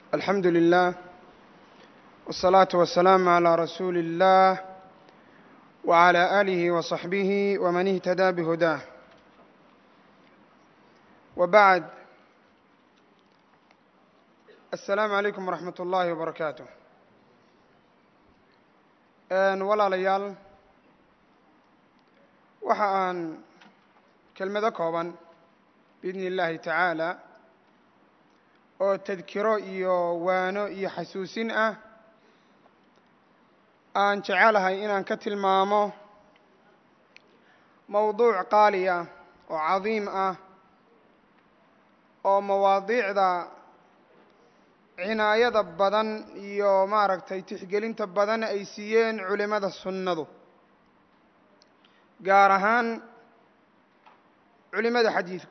alxamdu lilah wالsalaaةu wasalaamu عalى rasuuli اllah wعalى آlihi وصaxbihi wman اhtadaa bhudaah wbacd aلsalaamu عalaykum wraxmat اllahi wbarakaatu walaalayaal waxa aan kelmado kooban biidni اllahi tacaala oo tadkiro iyo waano iyo xasuusin ah aan jecelahay inaan ka tilmaamo mowduuc qaali ah oo cadiim ah oo mawaadiicda cinaayada badan iyo maaragtay tixgelinta badan ay siiyeen culimada sunnadu gaar ahaan culimada xadiidku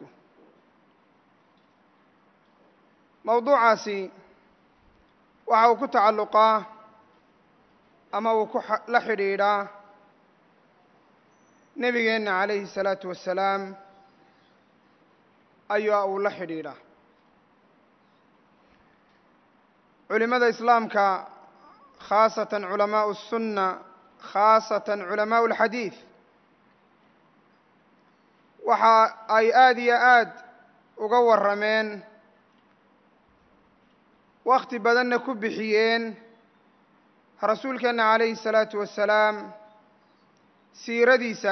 mowduucaasi waxa uu ku tacalluqaa ama uu ku la xidhiidhaa nebigeenna calayhi الsalaatu wassalaam ayaa uu la xidhiidhaa culimada islaamka khaasatan culamaau الsunna khaasatan culamaau اlxadiid waxa ay aada iyo aad uga warrameen wakhti badanna ku bixiyeen rasuulkeenna calayhi الsalaatu wassalaam siiradiisa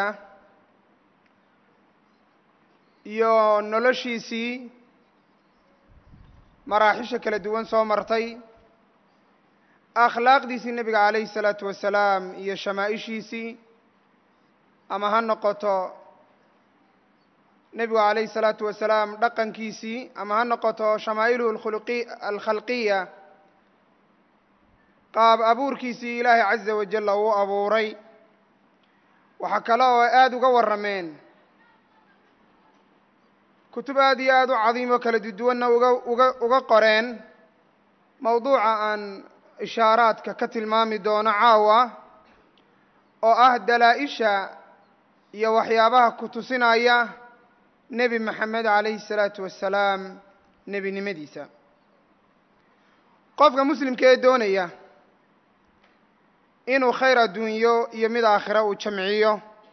iyo noloshiisii maraaxisha kala duwan soo martay akhlaaqdiisii nebiga calayhi الsalaatu wassalaam iyo shamaaishiisii ama ha noqoto nebigu calayhi الsalaatu wasalaam dhaqankiisii ama ha noqoto shamaa'iluhu alkhulqi alkhalqiya qaab abuurkiisii ilaahay caza wajalla uu abuuray waxaa kale oo aada uga warrameen kutub aad iyo aada u cadiim oo kala duduwanna uga uga uga qoreen mowduuca aan ishaaraadka ka tilmaami doono caawa oo ah dalaa-isha iyo waxyaabaha ku tusinaya nebi maxamed calayhi الsalaatu wassalaam nebinimadiisa qofka muslimka ee doonaya inuu khayr adduunyo iyo mid aakhira uu jamciyo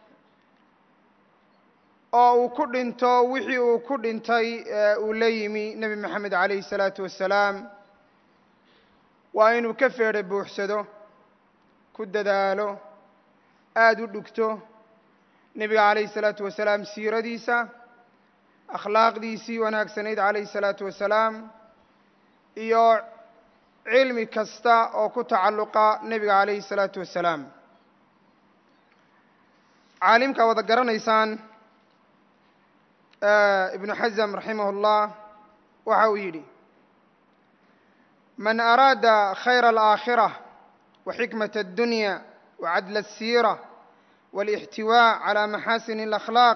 oo uu ku dhinto wixii uu ku dhintay uu la yimi nebi maxamed calayhi الsalaatu wassalaam waa inuu ka feedho buuxsado ku dadaalo aada u dhugto nebiga calayhi الsalaatu wassalaam siiradiisa akhlaaqdiisii wanaagsanayd calayhi الsalaatu wassalaam iyo cilmi kasta oo ku tacalluqa nebiga calayhi الsalaatu wassalaam caalimka wada garanaysaan ibnu xasm raximah اllah waxa uu yidhi man araada khayra alaakhirة waxikmaة الdunya wacadla الsiira wاlاxtiwاء calى maxasin اlأkhlaaq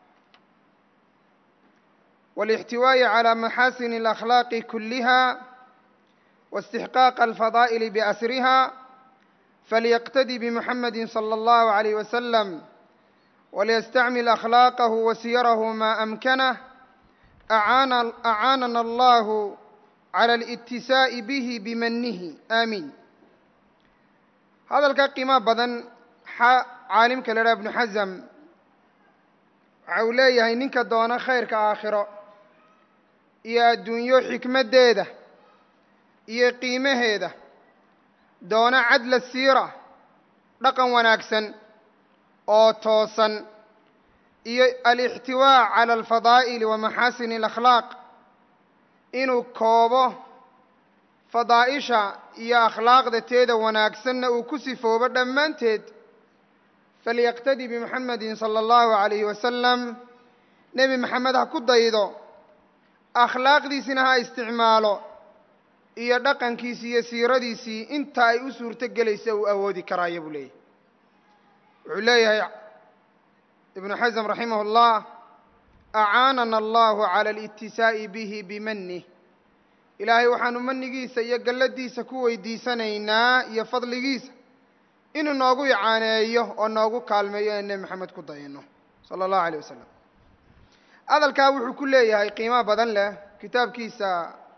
والاحتواء على محاسن الأخلاق كلها واستحقاق الفضائل بأسرها فليقتدي بمحمد صلى الله عليه وسلم وليستعمل أخلاقه وسيره ما أمكنه أعان أعاننا الله على الاتساء به بمنه آمين هذا الكقيمة بدن عالم كلا ابن حزم waxau leeyahay ninka doona khayrka aakhiro iyo adduunyo xikmaddeeda iyo qiimaheeda doona cadla siira dhaqan wanaagsan oo toosan iyo alixtiwaa cala alfadaa'ili wa maxaasini alakhlaaq inuu koobo fadaa'isha iyo akhlaaqda teeda wanaagsanna uu ku sifoobo dhammaanteed falyaqtadi bimuxamedin sala allahu calayhi wasalam nebi maxamed ha ku daydo akhlaaqdiisina ha isticmaalo iyo dhaqankiisii iyo siiradiisii inta ay u suurto gelaysa uu awoodi karaayo buu leeyahy wuxuu leeyahay ibnu xasm raximah اllah acaanana allahu cala alitisaa'i bihi bimanih ilaahay waxaanu manigiisa iyo galladiisa ku weydiisanaynaa iyo fadligiisa inuu noogu icaaneeyo oo noogu kaalmeeyo in nebi maxamed ku dayano sala allahu alayh wasalam hadalkaa wuxuu ku leeyahay qiimo badan leh kitaabkiisa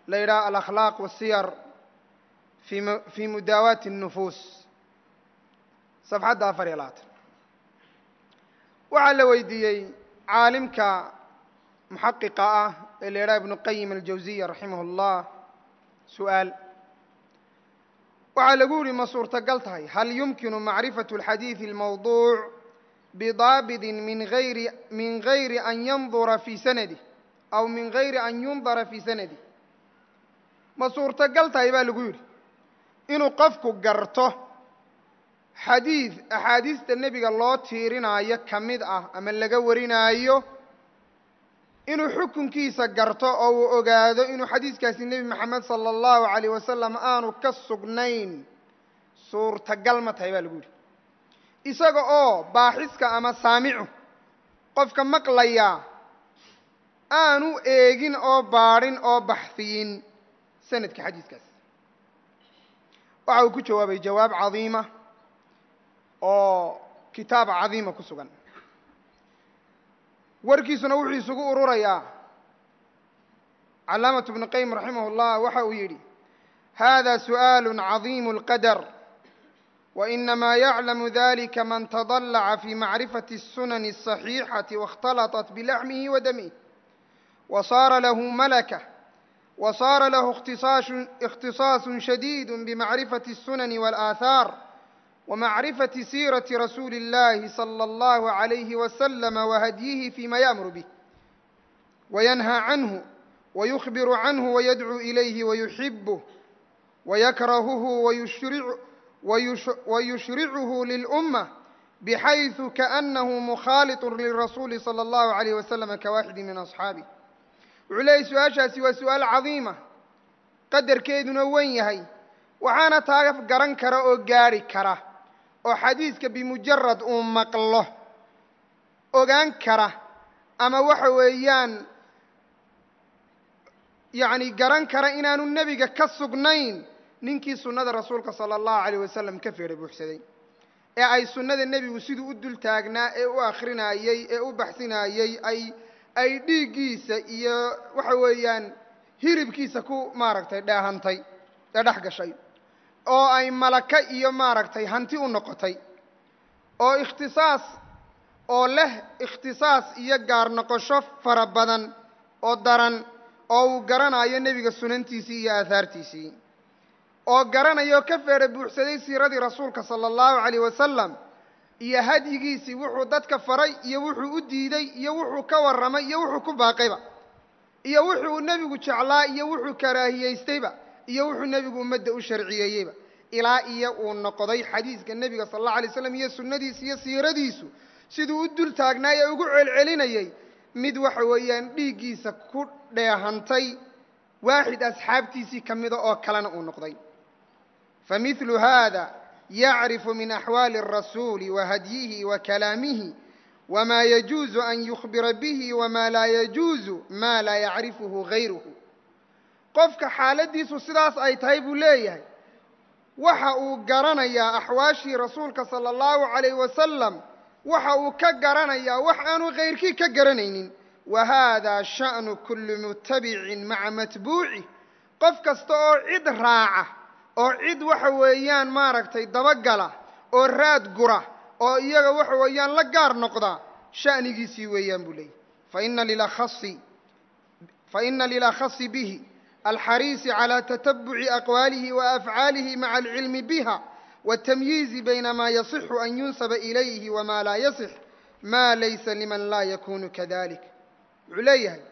la yidhaha alakhlaaq wasiyar fii mudaawaati الnufuus safxadda afar iyo labaatan waxaa la weydiiyey caalimka muxaqiqa ah ee la yidhaha ibnu qayim aljawsiya raximah اllah su-aal waxaa lagu yihi ma suurtagal tahay hal yumkinu macrifaة اlxadiiثi اlmawduuc bidaabidin min ayri min gayri an yandura fii sanadih aw min gayri an yundara fii sanadih ma suurtagal tahay baa lagu yidhi inuu qofku garto xadiid axaadiista nebiga loo tiirinaayo ka mid ah ama laga warinaayo inuu xukunkiisa garto oo uu ogaado inuu xadiiskaasi nebi moxamed sala allahu calayh wasalam aanu ka sugnayn suurtagal ma tahay baa lagu yidhi isaga oo baaxiska ama saamicu qofka maqlaya aanu eegin oo baadhin oo baxfiyin sanadka xadiiskaas waxa uu ku jawaabay jawaab cadiima oo kitaab cadiima ku sugan warkiisuna wuxuu isugu ururayaa calaamatu bnu qayim raximah اllah waxa uu yidhi hada su'aal cadiim اlqadar وإنما يعلم ذلك من تضلع في معرفة السنن الصحيحة واختلطت بلحمه ودمه وصار له ملكة وصار له اختصاص, اختصاص شديد بمعرفة السنن والآثار ومعرفة سيرة رسول الله صلى الله عليه وسلم وهديه فيما يأمر به وينهى عنه ويخبر عنه ويدعو إليه ويحبه ويكرهه ويشرع ويشرعه للأمة بحيث كأنه مخالط للرسول صلى الله عليه وسلم كواحد من أصحابه wuxuu leeyay su-aashaasi waa su-aal cadiima qadarkeeduna wen yahay waxaana taa garan kara oo gaadhi kara oo xadiiska bimujarad uu maqlo ogaan kara ama waxa weeyaan yacni garan kara inaanu nebiga ka sugnayn ninkii sunnada rasuulka sala allahu calayh wasalam ka feedha buuxsaday ee ay sunnada nebigu siduu u dul taagnaa ee u akrinaayey ee u baxsinaayey ay ay dhiiggiisa iyo waxa weeyaan hiribkiisa ku maaragtay dheehantay ee dhex gashay oo ay malaka iyo maaragtay hanti u noqotay oo ikhtisaas oo leh ikhtisaas iyo gaar noqosho fara badan oo daran oo uu garanayo nebiga sunantiisii iyo aahaartiisii oo garanayo ka feedha buuxsaday siiradii rasuulka sala allahu calayh wasalam iyo hadyigiisii wuxuu dadka faray iyo wuxuu u diiday iyo wuxuu ka warramay iyo wuxuu ku baaqayba iyo wuxuu nebigu jeclaa iyo wuxuu karaahiyaystayba iyo wuxuu nebigu ummadda u sharciyeeyeyba ilaa iyo uu noqday xadiiska nebiga sala allahu alay slam iyo sunnadiisa iyo siiradiisu siduu u dul taagnaay ee ugu celcelinayey mid waxa weeyaan dhiiggiisa ku dheehantay waaxid asxaabtiisii ka mida oo kalena uu noqday famidlu hada yacrifu min axwaali الrasuuli wahadyihi wakalaamihi wma yajuuzu an yukhbira bihi wma laa yajuuzu ma laa yacrifuhu gayruhu qofka xaaladiisu sidaas ay tahay buu leeyahay waxa uu garanayaa axwaashii rasuulka salى اllahu عalayh wasalam waxa uu ka garanayaa wax aanu kayrkii ka garanaynin wa hada sha'nu kuli mutabicin maca matbuucih qof kasta oo cid raaca oo cid waxa weeyaan maaragtay dabagala oo raad gura oo iyaga waxa weeyaan la gaar noqda sha'nigiisii weeyaan buu leeyahy faina lilakhasi faina lilakhasi bihi alxariisi calى tatabuci aqwaalihi waafcaalihi maca alcilmi biha wاtamyiizi bayna ma yasixu an yunsaba ilayhi wama laa yasix ma laysa liman laa yakunu kadalik wuxuu leeyahay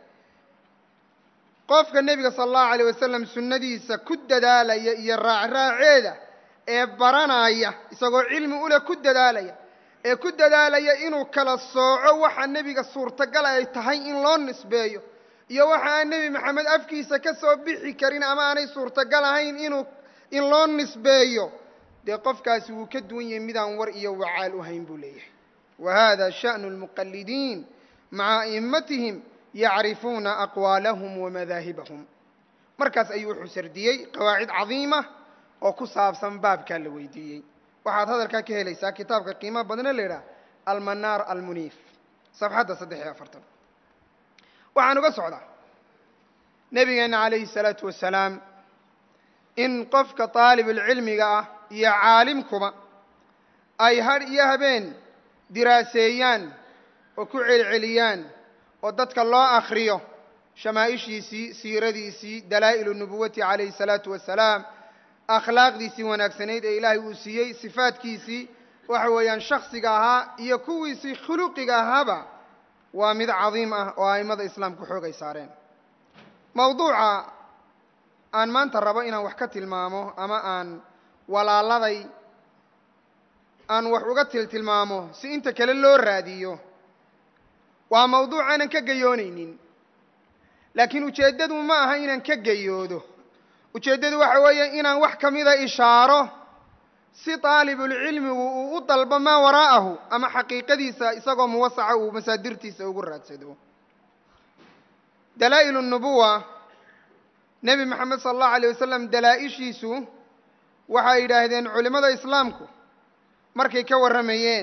qofka nebiga sala allahu alayh wasalam sunnadiisa ku dadaalaya iyo raacraaceeda ee baranaya isagoo cilmi ule ku dadaalaya ee ku dadaalaya inuu kala sooco waxa nebiga suurtagal ay tahay in loo nisbeeyo iyo waxa aan nebi maxamed afkiisa ka soo bixi karin ama aanay suurtagal ahayn inuu in loo nisbeeyo dee qofkaasi wuu ka duwan yahay midaan war iyo wacaal u hayn buu leeyahay wa hada sha'nu lmuqalidiin maca a'immatihim yacrifuuna aqwaalahum wamadaahibahum markaas ayuu wuxuu sardiyey qawaacid cadiima oo ku saabsan baabkaa la weydiiyey waxaad hadalkaa ka helaysaa kitaabka qiimaha badna la yidhaha almanaar almuniif safxadda saddex iyo afartan waxaan uga socdaa nebigeenna calayhi salaatu wasalaam in qofka daalibulcilmiga ah iyo caalimkuba ay hadh iyo habeen diraaseeyaan oo ku celceliyaan oo dadka loo akhriyo shamaa'ishiisii siiradiisii dalaa'ilu nubuwati calayhi salaatu wasalaam akhlaaqdiisii wanaagsanayd ee ilaahay uu siiyey sifaadkiisii waxa weeyaan shaksiga ahaa iyo kuwiisii khuluqiga ahaaba waa mid cadiim ah oo a'immada islaamku xoogay saareen mawduuca aan maanta rabo inaan wax ka tilmaamo ama aan walaaladay aan wax uga tiltilmaamo si inta kale loo raadiyo waa mawduuc aanan ka gayoonaynin laakiin ujeeddadu ma aha inaan ka gayoodo ujeeddadu waxa weeye inaan wax ka mida ishaaro si daalibulcilmigu uu u dalbo maa waraa'ahu ama xaqiiqadiisa isagoo muwasaca uu masaadirtiisa ugu raadsado dalaa'ilu nubuwa nebi moxamed sala allahu alayh wasalam dalaa-ishiisu waxay yidhaahdeen culimmada islaamku markay ka warramayeen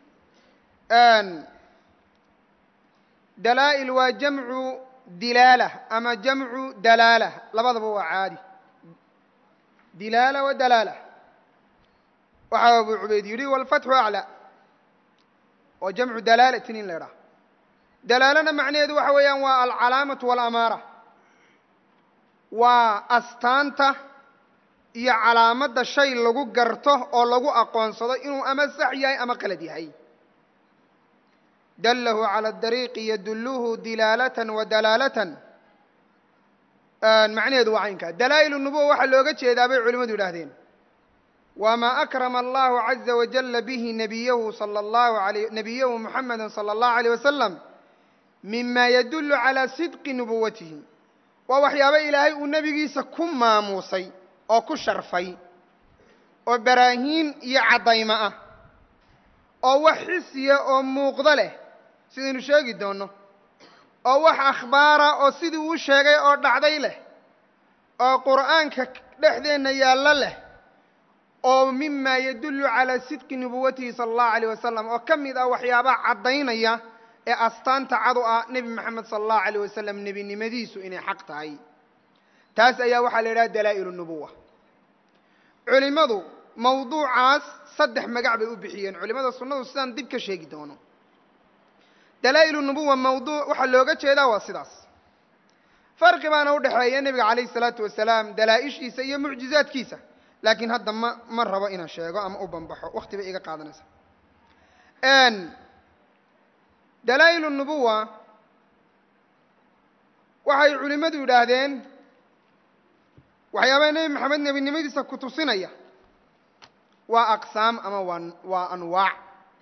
dalaa'il waa jamcu dilaala ama jamcu dalaala labadaba waa caadi dilaala wa dalaala waxaa abu cubayd yidhi walfatxu aclaa oo jamcu dalaalatin in la idhaha dalaalana macnaheedu waxa weeyaan waa alcalaamatu walamaara waa astaanta iyo calaamadda shay lagu garto oo lagu aqoonsado inuu ama sax yahay ama qalad yahay dallahu cala dariiqi yadulluhu dilaalatan wa dalaalatan macnaheedu waa caynkaa dalaa'ilu nubuwa waxaa looga jeedaa bay culimmadu yidhaahdeen wamaa akrama allahu caza wajalla bihi nabiyahu sala allahu alay nabiyahu muxameda sala allahu alayh wasalam mima yadullu calaa sidqi nubuwatihi waa waxyaabo ilaahay uu nebigiisa ku maamuusay oo ku sharfay oo baraahiin iyo caddaymo ah oo wax xisiya oo muuqdo leh sidaynu sheegi doonno oo wax akhbaara oo sidii uu sheegay oo dhacday leh oo qur'aanka dhexdeenna yaallo leh oo mima yadullu calaa sidqi nubuwatihi sala allahu alayh wasalam oo ka mid ah waxyaabaha caddaynaya ee astaanta cad u ah nebi moxamed sala allahu alayh wasalam nebinimadiisu inay xaq tahay taas ayaa waxaa la yidhaha dalaa'ilu nubuwa culimmadu mawduucaas saddex magac bay u bixiyeen culimmada sunnadu sidaan dib ka sheegi doono dalaa'ilu nubuwa mawduuc waxaa looga jeedaa waa sidaas farqi baana u dhexeeya nebiga calayhi salaatu wasalaam dalaa-ishiisa iyo mucjizaadkiisa laakiin hadda ma ma rabo inaan sheego ama u banbaxo wakti bay iga qaadanaysa dalaa'ilu nubuwa waxay culimmadu yidhaahdeen waxyaabaha nebi maxamed nebinimadiisa ku tusinaya waa aqsaam ama waa waa anwaac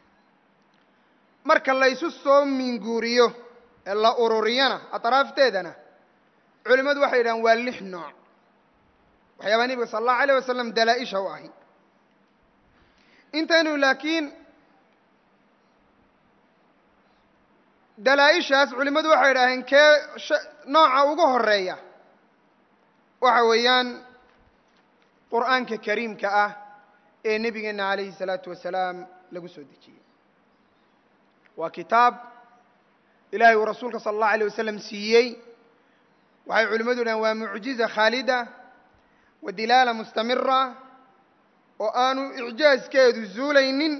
marka laysu soo minguuriyo ee la ururiyana atraafteedana culimmadu waxay yidhahdeen waa lix nooc waxyaabaha nebiga sala allahu alayh wasalam dalaa-isha u ahi intaynu laakiin dalaa-ishaas culimmadu waxay yidhaaheen kee nooca ugu horeeya waxa weeyaan qur'aanka kariimka ah ee nebigeenna calayhi salaatu wasalaam lagu soo dejiyey waa kitaab ilaahay uu rasuulka sala allahu alayh wasalam siiyey waxay culimmadu yidhahen waa mucjiza khaalida wa dilaala mustamira oo aanu icjaazkeedu zuulaynin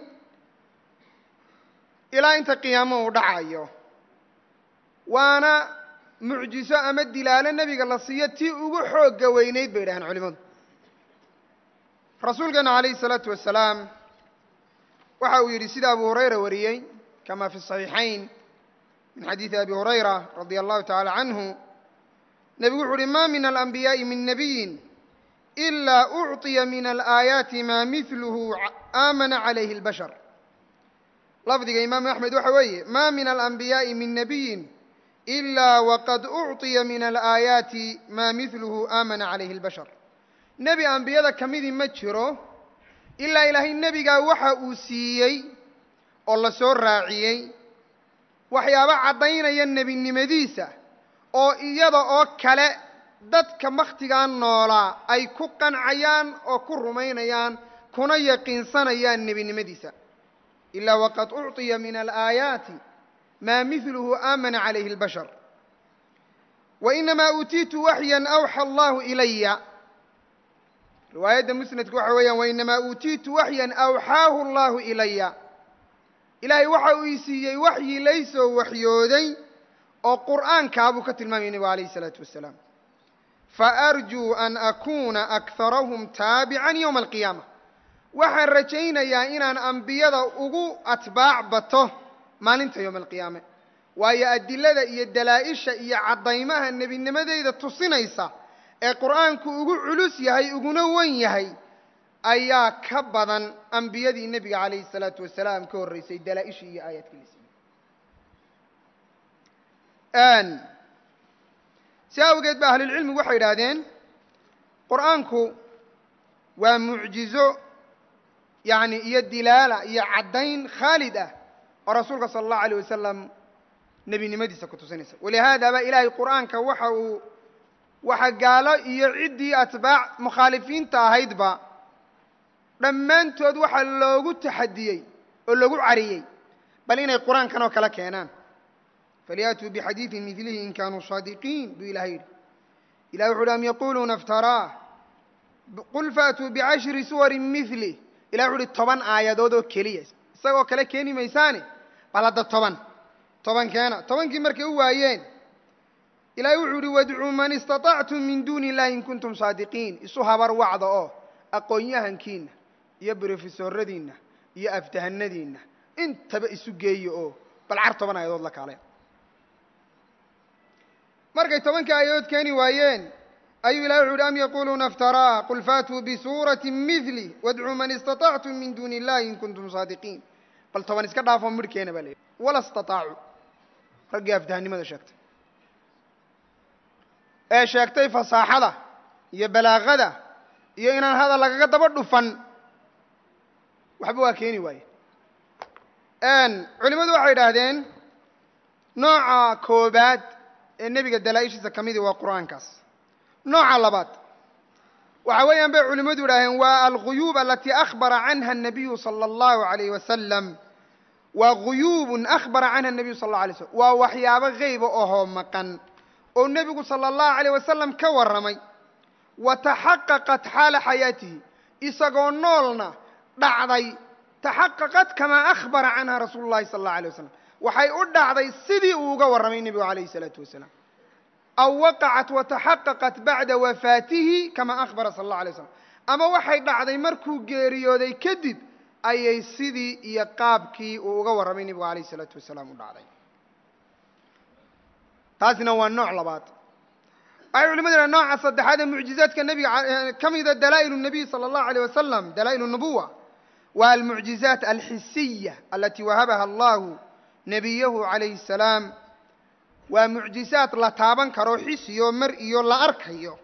ilaa inta qiyaamo uu dhacayo waana mucjiso ama dilaalo nebiga la siiyo tii ugu xoogga weynayd bay yidhahdeen culimmadu rasuulkeena calayhi salaatu wasalaam waxa uu yidhi sida abu hurayra wariyey kama fi صaxiixayn min xadiidi abi hurayra radia allahu tacala canhu nebigu wuxu uhi ma min alanbiyaaءi min nabiyin إila ucطiya min alaayaati ma midluhu aamana calayhi اlbashar lafdiga imaamu axmed waxa weeye ma min alanbiyaaءi min nabiyin إila waqad ucطiya min alaayaati ma midluhu aamana calayhi اlbashar nebi ambiyada ka midii ma jiro ilaa ilaahay nebigaa waxa uu siiyey oo la soo raaciyey waxyaabo caddaynaya nebinimadiisa oo iyada oo kale dadka wakhtigaa noolaa ay ku qancayaan oo ku rumaynayaan kuna yaqiinsanayaan nebinimadiisa ilaa waqad ucطiya min alaayaati maa midluhu aamana calayhi اlbashar wainamaa uutiitu waxyan awxa allahu ilaya riwaayadda musnadka waxa weeyaan wainamaa uutiitu waxyan awxaahu allahu ilaya ilaahay waxa uu ii siiyey waxyi laysoo waxyooday oo qur'aankaabuu ka tilmaamaya nebigu alayh الsalaatu wasalaam faarjuu an akuuna akharahum taabican yowma alqiyaama waxaan rajaynayaa inaan ambiyada ugu atbaac bato maalinta yowma alqiyaame waayo adilada iyo dalaa'isha iyo caddaymaha nebinimadeyda tusinaysa ee qur'aanku ugu culus yahay uguna wen yahay ayaa ka badan ambiyadii nebiga calayhi الsalaatu wasalaam ka horreysay dalaa-ishii iyo aayaadkii la siiyey si awgeed ba ahlulcilmigu waxay idhaahdeen qur'aanku waa mucjizo yacni iyo dilaala iyo caddayn khaalid ah oo rasuulka sala allahu alayh wasalam nebinimadiisa ku tusinaysa walihaada ba ilaahay qur'aanka waxa uu waxa gaalo iyo ciddii atbaac mukhaalifiinta ahaydba dhammaantood waxaa loogu taxadiyey oo loogu cariyey bal inay qur-aankan oo kale keenaan falyaatuu bixadiidin midlihi in kaanuu saadiqiin buu ilahay yidhi ilahi wuxu uhi am yaquuluuna iftaraah qul faatuu bicashri suwarin milih ilahi wuxu uhi toban aayadood oo keliya isagoo kale keeni maysaane bal hadda toban toban keena tobankii markay u waayeen ilahi wuxuu uhi wadcuu man istaطactum min duuni illahi in kuntum saadiqiin isu habar wacda oo aqoon-yahankiinna iyo brofesoradiinna iyo aftahanadiinna intaba isu geeyo oo bal car toban aayadood la kaale markay tobankii aayadood keeni waayeen ayuu ilahi wuxu uhi am yaquuluuna iftaraa qul faatuu bisuurati mili wadcuu man istaطactum min duuni illahi in kuntum saadiqiin bal toban iska dhaafoo midh keena baa la yidhi wala istaطaacuu raggii aftahanimada sheegtay ee sheegtay fasaaxada iyo balaaqada iyo inaan hadal lagaga daba dhufan waxba waa keeni waaye culimmadu waxay idhaahdeen nooca koobaad ee nebiga dalaa-ishiisa ka midii waa qur'aankaas nooca labaad waxa weeyaan bay culimmadu idhaaheen waa alguyuub alatii akhbara canha الnabiyu salى اllahu عalayh wasalam waa guyuubun akhbara canha الnabiyu sal اlه alay slm waa waxyaabo geyba ohoo maqan oo nebigu salى اllahu عalيه wasalam ka warramay wa taxaqaqat xaala xayaatihi isagoo noolna dhacday taxaqaqat kamaa akhbara canha rasuulu llahi sala allahu alay wasalam waxay u dhacday sidii uu uga warramay nebigu calayhi isalaatu wasalaam aw waqacat wataxaqaqat bacda wafaatihi kamaa akhbara sala allahu alay waslam ama waxay dhacday markuu geeriyooday kadib ayay sidii iyo qaabkii uu uga warramay nebigu calayhi isalaatu wasalaam u dhacday taasina waa nooc labaad waxay culimadu dhahen nooca saddexaad ee mucjizaadka nebiga ka mida dalaa'il الnabiy salى اllahu alيyh wasalam dalaa'il الnubuwa waa almucjizaat alxisiya alati wahabaha allahu nebiyahu calayhi الsalaam waa mucjizaad la taaban karo xisiyo mar iyo la arkayo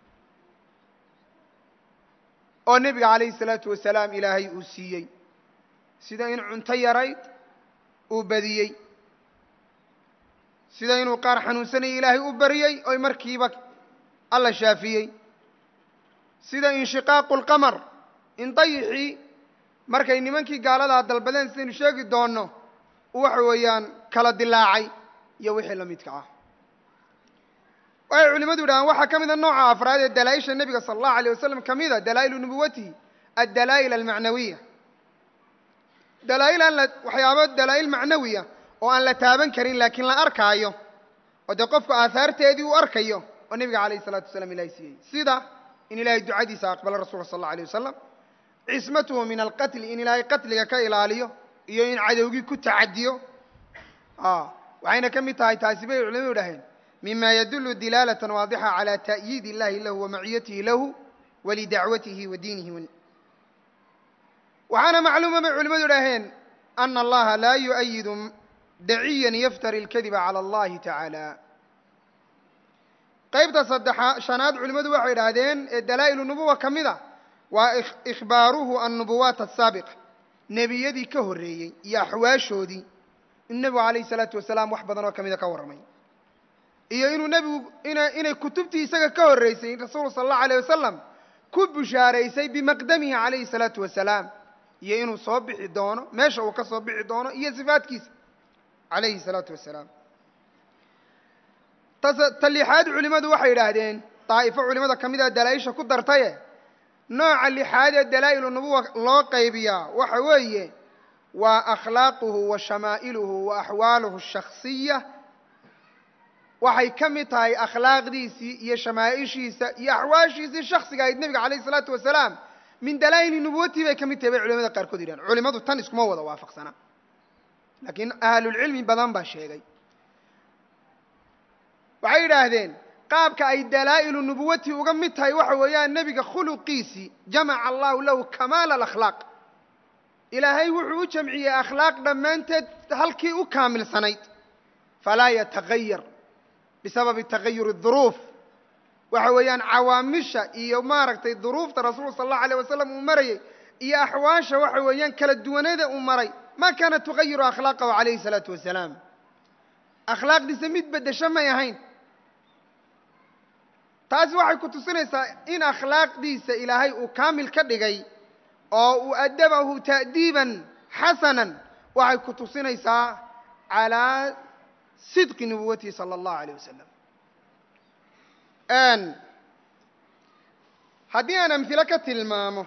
oo nebiga calayhi الsalaatu wasalaam ilaahay uu siiyey sida in cunto yarayd uu badiyey sida inuu qaar xanuunsanaya ilaahay u baryey oy markiiba alla shaafiyey sida inshiqaaqu lqamar in dayixii markay nimankii gaaladaa dalbadeen sidaynu sheegi doonno waxa weeyaan kala dilaacay iyo wixii la midka ah waxay culimadu yidhahaan waxaa ka mida nooca afraad ee dalaa-isha nebiga sala allahu alay wasalam ka mida dalaa'ilu nubuwatihi addalaa'il almacnawiya dalaail aan la waxyaabo dalaa'il macnawiya oo aan la taaban karin laakiin la arkaayo oo dee qofku aahaarteedii uu arkayo oo nebiga calayhi isalaatu wasalaam ilahay siiyey sida in ilaahay ducadiisa aqbalo rasulka sal alla alay wasalam cismatuhu min alqatli in ilaahay qatliga ka ilaaliyo iyo in cadowgii ku tacadiyo waxayna ka mid tahay taasi bay culimadu idhaheen mima yadulu dilaalatan waadixa calى ta'yiid illahi lahu wa maciyatihi lahu walidacwatihi wa diinihi waxaana macluuma bay culimadu idhaaheen ana allaha laa yu'ayidu daciyan yaftari اlkadiba calى اllahi tacaala qaybta saddexa shanaad culimmadu waxay idhaahdeen ee dalaa'ilu nubuwa ka mid a waa ikhbaaruhu annubuwaat asaabiqa nebiyadii ka horreeyey iyo axwaashoodii in nebigu calayhi salaatu wasalaam wax badan oo ka mida ka warramay iyo inuu nebigu inay kutubtii isaga ka horreysay rasuulku sala allahu alayh wasalam ku bushaaraysay bimaqdamihi calayhi salaatu wasalaam iyo inuu soo bixi doono meesha uu ka soo bixi doono iyo sifaadkiisa calayhi salaatu wasalaam ta lixaad culimmadu waxay yidhaahdeen daa'ifo culimmada ka mid a dalaa-isha ku dartaye nooca lixaad ee dalaa'ilu nubuwa loo qaybiyaa waxa weeye waa akhlaaquhu wa shamaa'iluhu wa axwaaluhu ashakhsiya waxay ka mid tahay akhlaaqdiisii iyo shamaa'ishiisa iyo axwaashiisii shaksiga ahayd nebiga calayh isalaatu wasalaam min dalaa'ili nubuwatii bay ka mid tahay bay culimada qaarkood yidhahan culimmadu tan iskuma wada waafaqsana laakiin ahlulcilmi badan baa sheegay waxay yidhaahdeen qaabka ay dalaa'ilu nubuwatii uga mid tahay waxa weeyaan nebiga khuluqiisii jamaca allahu lahu kamaala alakhlaaq ilaahay wuxuu u jamciyey akhlaaq dhammaanteed halkii u kaamilsanayd falaa yatagayar bisababi tagayuri duruuf waxa weeyaan cawaamisha iyo maaragtay duruufta rasuulka sala allahu alayh wasalam uu marayey iyo axwaasha waxa weeyaan kala duwaneeda uu maray ma kaana tugayiru akhlaaqahu calayhi salaatu wasalaam akhlaaqdiisa mid beddesho may ahayn taasi waxay ku tusinaysaa in akhlaaqdiisa ilaahay uu kaamil ka dhigay oo uu adabahu ta'diiban xasanan waxay ku tusinaysaa calaa sidqi nubuwatihi sala allahu alayh wasalam haddii aan amhilo ka tilmaamo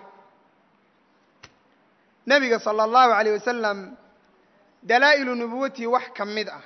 nebiga sala allahu alayh wasalam dalaa'ilu nubuwatihi wax ka mid ah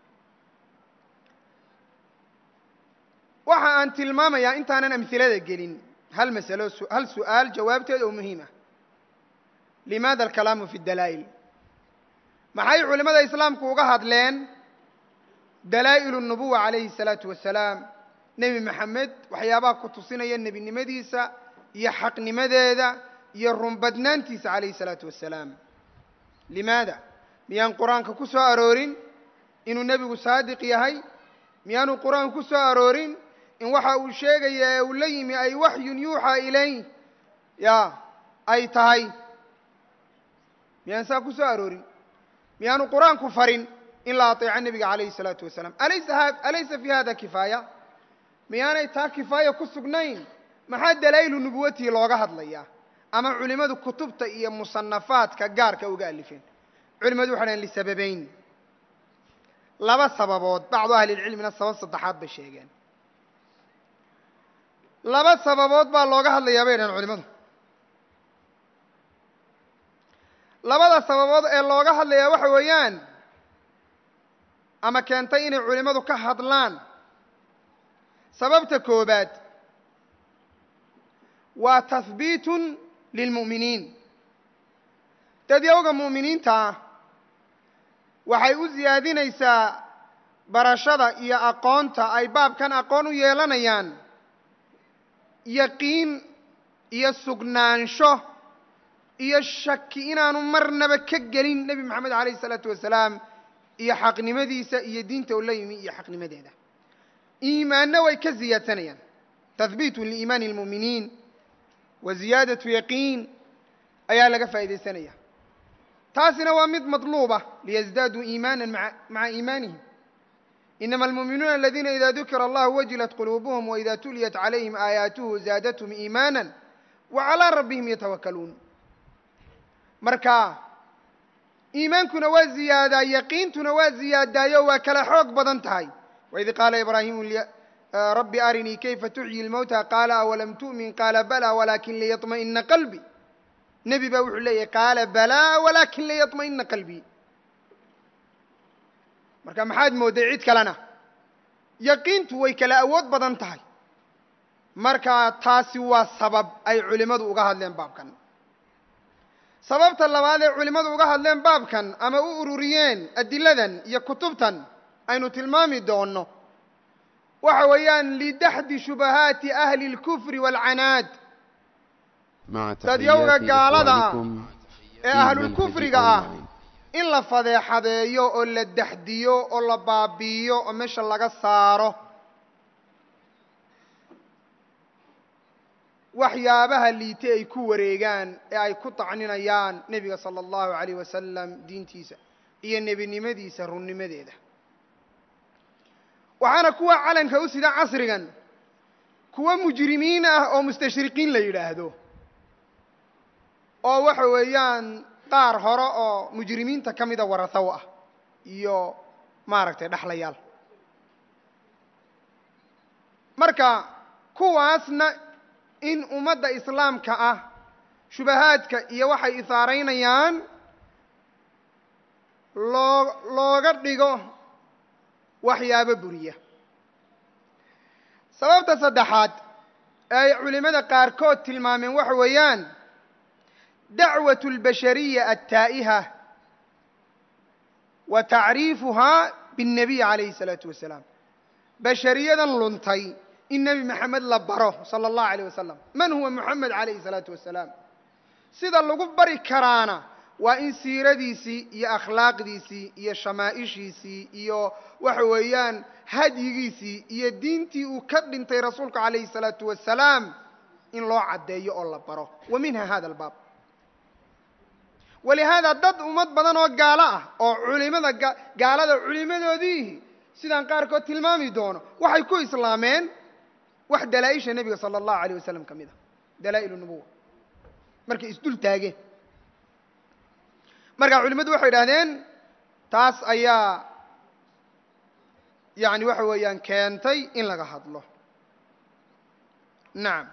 waxa aan tilmaamayaa intaanan amhilada gelin hal masalo hal su'aal jawaabteed oo muhiim ah limaada alkalaamu fi dalaa'il maxay culimmada islaamku uga hadleen dalaa'ilu nubuwa calayhi الsalaatu wasalaam nebi maxamed waxyaabaha ku tusinaya nebinimadiisa iyo xaqnimadeeda iyo runbadnaantiisa calayhi الsalaatu wasalaam limaada miyaan qur-aanka ku soo aroorin inuu nebigu saadiq yahay miyaanu qur-aanku ku soo aroorin in waxa uu sheegaya ee uu la yimi ay waxyun yuuxaa ilayh ya ay tahay miyaan saa ku soo aroorin miyaanu qur-aanku farin in la aطeeco nebiga calayhi الsalaatu wasalaam alaysa alaysa fi hada kifaaya miyaanay taa kifaaya ku sugnayn maxaa dalaa'ilu nubuwatihi looga hadlayaa ama culimmadu kutubta iyo musanafaadka gaarka uga alifeen culimadu waxay dhahen lisababeyn laba sababood bacdu ahli lcilmina sabab saddexaad bay sheegeen laba sababood baa looga hadlayaa bay dhahen culimadu labada sababood ee looga hadlayaa waxa weeyaan ama keentay inay culimmadu ka hadlaan sababta koobaad waa tahbiitun lilmu'miniin dad yowga mu'miniinta ah waxay u siyaadinaysaa barashada iyo aqoonta ay baabkan aqoon u yeelanayaan yaqiin iyo sugnaansho iyo shaki inaanu marnaba ka gelin nebi moxamed calayhi isalaatu wasalaam iyo xaqnimadiisa iyo diinta u la yimi iyo xaqnimadeeda iimaanna way ka siyaadsanayaan tahbiitun liimaani اlmu'miniin wa ziyaadatu yaqiin ayaa laga faa'iidaysanaya taasina waa mid maطluuba liyزdaaduu iimaana maca iimaanihim inama almuuminuuna aladiina ida dukira allahu wajilat quluubuhum waida tuliyat calayhim aayaatuhu zaadathum iimaana wa calىa rabbihim yatawakaluun marka iimaankuna waa ziyaadaa yaqiintuna waa ziyaadaayo waa kala xoog badan tahay waid qaala ibraahimu rabbi arinii kayfa tuxyi اlmowta qaala awalam tu'min qaala bala walakin liyaطma'ina qalbi nebi baa wuxuu leeyahay qaala balaa walakin liyaطma'ina qalbii marka maxaad moodday cid kalena yaqiintu way kala awood badan tahay marka taasi waa sabab ay culimmadu uga hadleen baabkan sababta labaad ee culimmadu uga hadleen baabkan ama u ururiyeen adiladan iyo kutubtan aynu tilmaami doonno waxa weeyaan lidaxdi shubahaati ahli اlkufri wاlcanaad dadyowga gaalada ah ee ahlulkufriga ah in la fadeexadeeyo oo la daxdiyo oo la baabi'iyo oo meesha laga saaro waxyaabaha liite ay ku wareegaan ee ay ku tacninayaan nebiga sala allahu alayh wasalam diintiisa iyo nebinimadiisa runnimadeeda waxaana kuwa calanka u sida casrigan kuwa mujrimiin ah oo mustashriqiin la yidhaahdo oo waxa weeyaan qaar hore oo mujrimiinta ka mida warahow ah iyo maaragtay dhexlayaal marka kuwaasna in ummadda islaamka ah shubahaadka iyo waxay isaaraynayaan loo looga dhigo waxyaabo buriya sababta saddexaad ee ay culimmada qaarkood tilmaameen waxa weeyaan dacwatu اlbashariya altaa'iha wa tacriifuhaa biاnnabiy calayhi الsalaatu wasalaam bashariyadan luntay in nebi maxamed la baro sala allahu alayh wasalam man huwa moxamed calayhi الsalaatu wasalaam sida lagu bari karaana waa in siiradiisii iyo akhlaaqdiisii iyo shamaa'ishiisii iyo waxa weeyaan hadyigiisii iyo diintii uu ka dhintay rasuulku calayhi الsalaatu wasalaam in loo caddeeyo oo la baro wa minha hada albaab walihaada dad ummad badan oo gaalo ah oo culimada gaalada culimadoodiihi sidaan qaarkood tilmaami doono waxay ku islaameen wax dalaa-isha nebiga sala allahu alayh wasalam ka mid a dalaa-il nubuwa markay isdul taageen marka culimmadu waxay idhahdeen taas ayaa yani waxa weeyaan keentay in laga hadlo nacam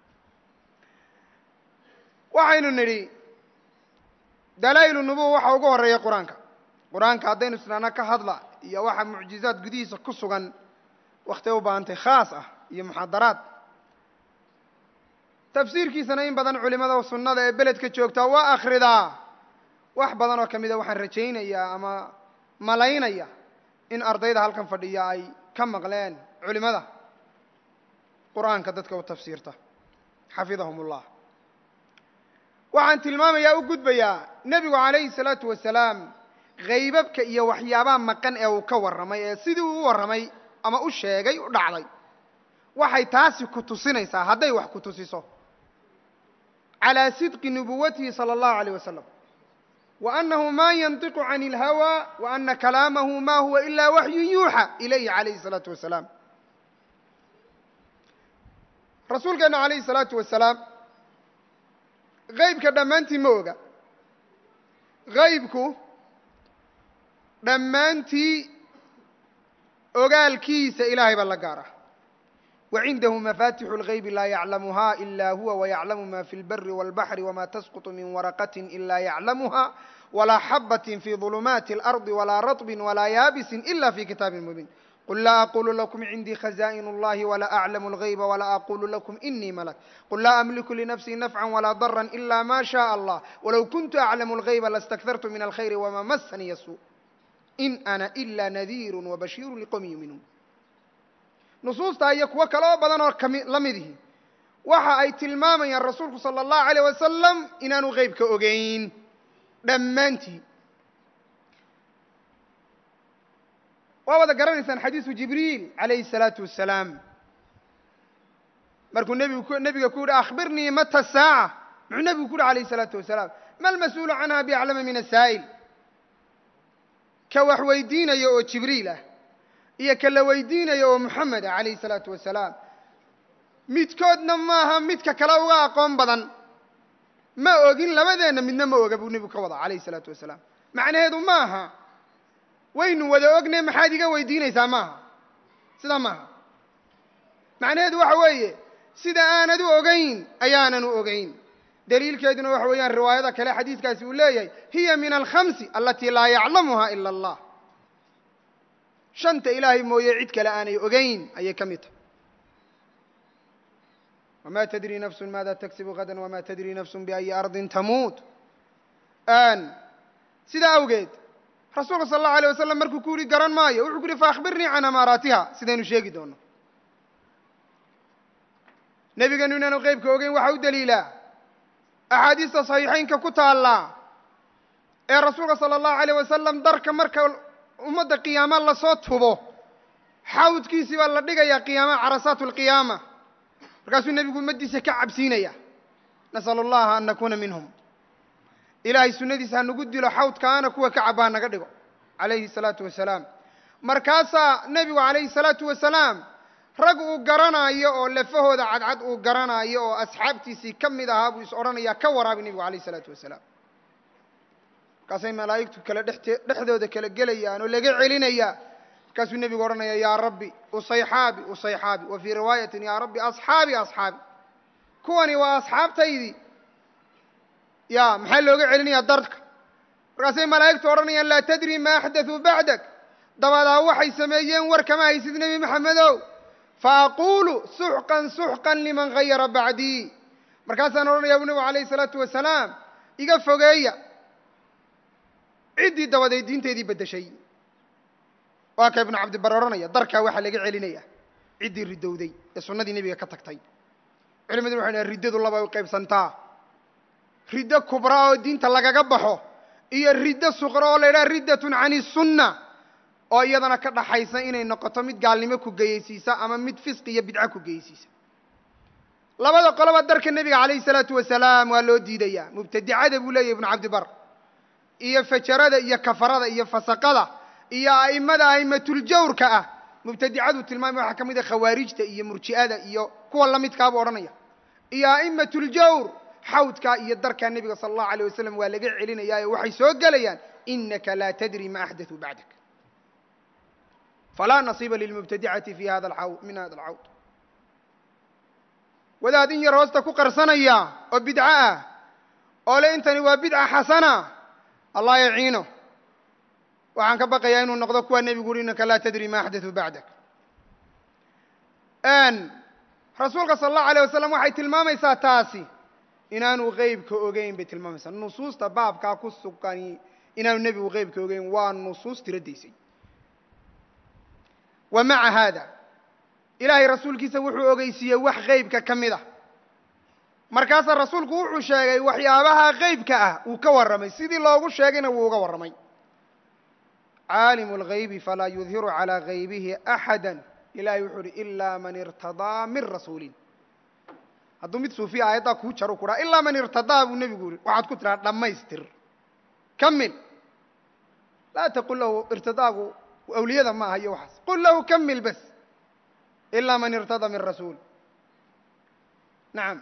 waxaynu nidhi dalaa-il nubuwa waxa ugu horeeya qur-aanka qur-aanka haddaynu isnaana ka hadla iyo waxa mucjizaad gudihiisa ku sugan waktay u baahantay khaas ah iyo muxaadaraad tafsiirkiisana in badan culimada sunnada ee beledka joogtaa waa akhridaa wax badan oo ka mida waxaan rajaynayaa ama malaynaya in ardayda halkan fadhiya ay ka maqleen culimada qur-aanka dadka u tafsiirta xafidahum ullah waxaan tilmaamayaa u gudbayaa nebigu calayhi salaatu wasalaam haybabka iyo waxyaabaha maqan ee uu ka warramay ee sidii uu u warramay ama u sheegay u dhacday waxay taasi ku tusinaysaa hadday wax ku tusiso calaa sidqi nubuwatihi sala allahu alayh wasalam wa annahu ma yantiqu can ilhawa wa ana kalaamahu ma huwa ila waxyun yuuxa ilayhi calayhi salaatu wasalaam rasuulkeena calayhi salaatu wasalaam haybka dhammaantii ma oga haybku dhammaantii ogaalkiisa ilaahay baa la gaara wacindahu mafatixu اlgaybi laa yaclamuha ila huwa wayaclamu ma fi اlbari wاlbaxri wma tasqط min waraqati ila yaclamuha walaa xabaة fi ظulumaati اlarضi walaa raطbi walaa yaabisi ila fi kitaabi mubiin qul laa aqulu lakum cindii khaza'in اllahi wla aclamu اlغayba wla aqulu lakum inii malak qul laa amliku linafsii nafca walaa dara ila ma shaء allah walow kuntu aclamu اlغayba lastakhartu min alkhayri wma masani yasu in ana ila nadiiru wabashiiru liqowmi yuuminuun nusuustaa iyo kuwo kale oo badan oo kami la midihi waxa ay tilmaamayaan rasuulku sala allahu alayh wasalam inaanu qeybka ogeyn dhammaantii waa wada garanaysaan xadiisu jibriil calayhi الsalaatu wasalaam markuu nebigu nebiga ku yihi akhbirnii mata saaca muxuu nebigu ku yihi alayh الsalaatu wasalaam ma almas-uulu canha biaclama min asaa'il ka wax weydiinaya oo jibriil ah iyo ka la weydiinaya oo moxamed ah calayhi الsalaatu wasalaam midkoodna maaha midka kale uga aqoon badan ma ogin labadeenna midna ma oga buu nebigu ka wada calayhi الsalaatu wasalaam macnaheedu maaha waynu wada ogne maxaad iga weydiinaysaa maaha sidaa maaha macnaheedu waxa weeye sida aanad u ogayn ayaanan u ogayn daliilkeeduna waxa weeyaan riwaayada kale xadiiskaasi uu leeyahay hiya min alkhamsi alatii laa yaclamuha ila allah shanta ilaahay mooye cid kale aanay ogayn ayay ka mid tahay wma tadri nafsu maada tagsibu gada wma tadri nafsu biayi ardin tamuut sidaa awgeed rasuulka sal allahu alay wasalam markuu ku yihi garan maayo wuxuu ku yihi faakbirnii can amaaraatiha sidaynu sheegi doono nebiganu inaanu qeybka ogeyn waxaa u daliilaa axaadiista saxiixaynka ku taallaa ee rasuulka sala allahu alayh wasalam darka marka ummadda qiyaama lasoo tubo xawdkiisii baa la dhigayaa qiyaama carasaat lqiyaama markaasuu nebigu ummaddiisa ka cabsiinaya nasal allaha an nakuuna minhum ilaahay sunnadiisa hanagu dilo xawdkaana kuwa ka caba hanaga dhigo calayhi salaatu wasalaam markaasaa nebigu calayhi salaatu wasalaam rag uu garanaayo oo lafahooda cadcad uu garanaayo oo asxaabtiisii ka mid ahaa buu is odhanayaa ka waraabi nebigu calayhi salaatu wasalaam markaasay malaa'igtu kale dhext dhexdooda kala gelayaan oo laga celinayaa markaasuu nebigu odhanaya yaa rabbi usayxaabi usayxaabi wa fii riwaayatin yaa rabbi asxaabi asxaabi kuwani waa asxaabtaydii ya maxaa looga celinayaa darka markaasay malaa'igtu odhanayaan laa tadri ma axdaثuu bacdak dabadaa waxay sameeyeen war kama haysid nebi maxamedow faaqulu suxqan suxqan liman gayara bacdii markaasaan odhanaya bu nebigu alayh الsalaatu wasalaam iga fogeeya ciddii dabaday diinteedii beddeshay waa ka ibnu cabdibar odhanaya darkaa waxaa laga celinaya ciddii ridowday ee sunnadii nebiga ka tagtay culimaduna waxay dhahen riddadu laba u qaybsantaa riddo kubra oo diinta lagaga baxo iyo riddo suqra oo la yidhaha riddatun cani sunna oo iyadana ka dhaxaysa inay noqoto mid gaalnimo ku geyeysiisa ama mid fisqi iyo bidco ku geyeysiisa labada qoloba darka nebiga calayhi salaatu wasalaam waa loo diidayaa mubtadicada buu leeyahy ibnu cabdibar iyo fajarada iyo kafarada iyo fasaqada iyo a'immada a'imatuljawrka ah mubtadicadu tilmaamay waxaa ka mid a khawaarijta iyo murji'ada iyo kuwa lamidkaabuu odhanaya iyo a'imatuljawr xawdkaa iyo darkaa nebiga sala allahu alayh wasalam waa laga celinayaayo waxay soo gelayaan inaka laa tadri ma axdaثuu bacdak falaa nasiiba lilmubtadicati fi hada alxawd min hada alxawd wadaad in yar hoosta ku qarsanaya oo bidco ah oo le intani waa bidca xasana allah yaciino waxaan ka baqayaa inuu noqdo kuwa nebigu uhi inaka laa tadri ma axdaثuu bacdak rasuulka sala allahu alayh wasalam waxay tilmaamaysaa taasi inaanu qeybka ogeyn bay tilmaamaysaa nusuusta baabkaa ku sugani inaanu nebigu qeybka ogeyn waa nusuus tiradaysay wa maca haada ilaahay rasuulkiisa wuxuu ogeysiiyey wax qeybka ka mid ah markaasaa rasuulku wuxuu sheegay waxyaabaha qeybka ah uu ka warramay sidii loogu sheegayna wuu uga warramay caalimu اlgaybi falaa yudhiru calىa gaybihi axada ilahay wuxuu uhi ilaa man irtadaa min rasuulin hadduu mid suufiya aayaddaa kuu jaro ku dhaha ilaa man irtadaa buu nebigu yihi waxaad ku tidhaha dhammaystir kamil laa taqul lahu irtidaagu awliyada ma aha iyo waxaas qul lahu kamil bas ilaa man irtadaa min rasuul nacam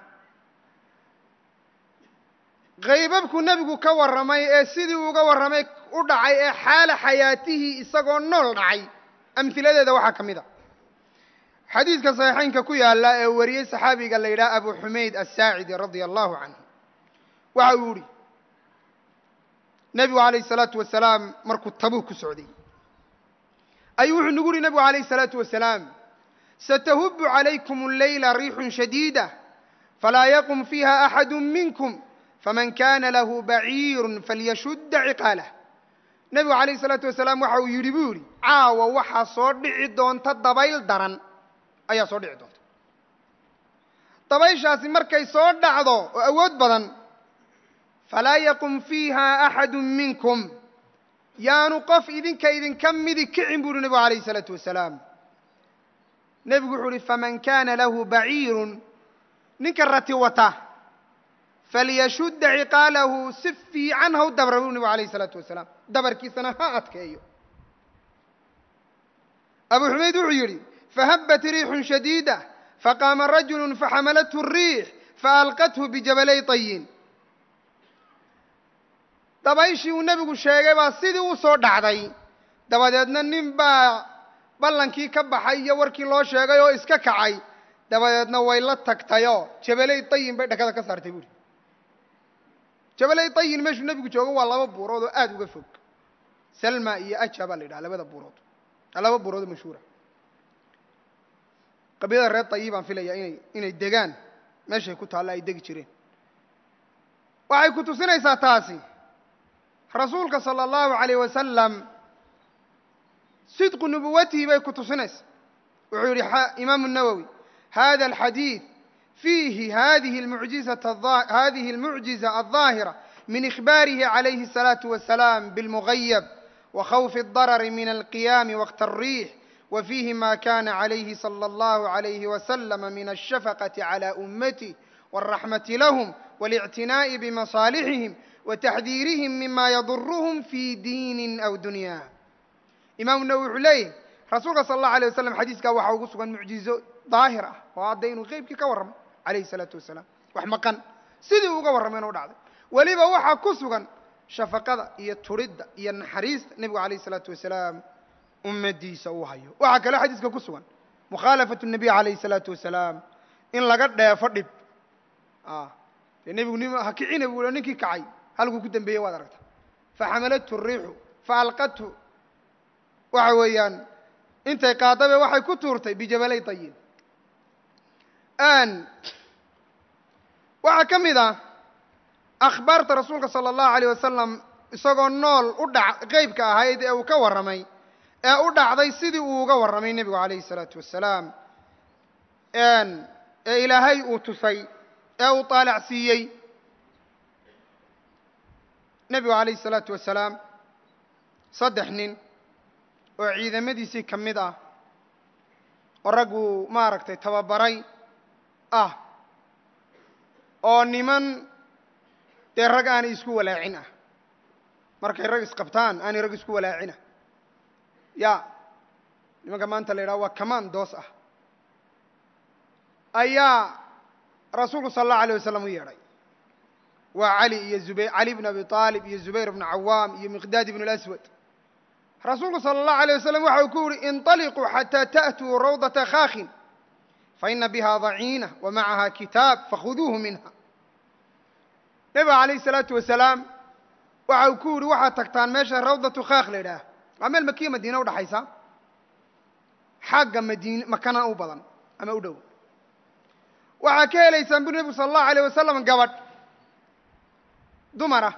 kaybabku nebigu ka warramay ee sidii uga warramay u dhacay ee xaala xayaatihii isagoo nool dhacay amhiladeeda waxaa ka mid a xadiidka saxiixaynka ku yaalla ee wariyey saxaabiga la yidhaha abu xumayd asaacidi radia allahu canhu waxa uu yihi nebigu alayh الsalaatu wasalaam markuu tabuk ku socday ayuu wuxuu nagu yihi nebigu alayh الsalaatu wasalaam satahubu calaykum اleyla riixun shadiida falaa yaqum fiiha axadu minkum faman kana lahu baciiru falyashudda ciqaalah nebigu alayh الsalaatu wasalaam waxa uu yidhi buu yihi caawa waxaa soo dhici doonta dabayl daran ayaa soo dhici doonta dabayshaasi markay soo dhacdo oo awood badan falaa yaqum fiiha axadu minkum yaanu qof idinka idinka midi kicin bu uhi nebigu alayh الsalaatu wasalaam nebigu wuxuu uhi faman kana lahu baciirun ninka rati wata falyashudda ciqaalahu si fiican ha u dabra bu nebigu alayh الsalaatu wasalaam dabarkiisana ha adkeeyo abu xumayd wuxuu yidhi fahabat riixun shadiida faqaama rajulu faxamalathu الriix faalqathu bijabalay طayin dabayshii uu nebigu sheegay baa sidii u soo dhacday dabadeedna nin baa ballankii ka baxay iyo warkii loo sheegay oo iska kacay dabadeedna way la tagtayoo jabalay tayin bay dhakada ka saartay buuhi jabalay tayin meeshuu nebigu joogo waa laba buurood oo aada uga fog salma iyo aja baa la yidhaha labada buurood laba buurood oo mashhuura qabiilada reer tayi baan filaya inay inay degaan meeshay ku taalla ay degi jireen waxay ku tusinaysaa taasi rasuulka salى اllahu عalayh wasalam sidqu nubuwatihi bay ku tusinaysaa wuxuu yihi imaamu الnawowi hada alxadiid fiihi hadihi اlmucjizaة hadihi اlmucjiza alظaahira min ikhbaarihi عalayhi الsalaaةu wasalaam biاlmugayab وkhawfi الdarari min alqiyaami waqta الriix وفيه ما كان عليه صلى الله عليه وسلم من الشفقة على أمته والرحمة لهم والاعتناء بمصالحهم وتحذيرهم مما يضرهم في دين أو دنيا إمام النووي عليه رسولك صلى الله عليه وسلم حديثك waxa ugu sugan mucjizo daahir ah oo hadda inuu qeybkii ka warramay calayhi الsalaatu wasalaam wax maqan sidii uga warrameen u dhacday weliba waxaa ku sugan shafaqada iyo turidda iyo naxariista nebigu alayh الsalaatu wasalaam ummaddiisa uu hayo waxaa kaloo xadiiska ku sugan mukhaalafatu الnabiy calayhi الsalaatu wasalaam in laga dheefo dhib dee nebigu nim ha kicina bu ninkii kacay halkuu ku dembeeyey waad aragta faxamalathu الriixu faalqathu waxa weeyaan intay qaadabe waxay ku tuurtay bijabalay dayin waxaa ka mid ah akhbaarta rasuulka salى الlahu عalيه wasalam isagoo nool u dhac qeybka ahayd ee uu ka warramay ee u dhacday sidii uu uga warramay nebigu calayhi الsalaatu wasalaam ee ilaahay uu tusay ee uu taalac siiyey nebigu calayhi الsalaatu wasalaam saddex nin oo ciidamadiisii ka mid ah oo ragguu maaragtay tababaray ah oo niman dee rag aanay isku walaacin ah markay rag isqabtaan aanay rag isku walaacina ya nimanka maanta la yidhaha waa kamaan doos ah ayaa rasuulku sala allahu alay wasalam u yeedhay waa cali iyo zubayr cali bn abi aalib iyo zubayr bnu cawaam iyo miqdaad ibnu اlaswad rasuulku salى الlahu عalيه wasalam waxa uu ku yihi inطaliquu xatىa taأtuu rawdaةa khaakin faina biha daciina wamacaha kitaab fakhuduuhu minha nebiga calayh الsalaatu wasalaam waxa uu ku yihi waxaad tagtaan meesha rawdatu khaak la yidhaah waa meel makiya madiina udhaxaysa xagga madiin makana u badan ama u dhow waxaa ka helaysaan buri nebigu salى الlahu عalيه wasalam gabadh dumara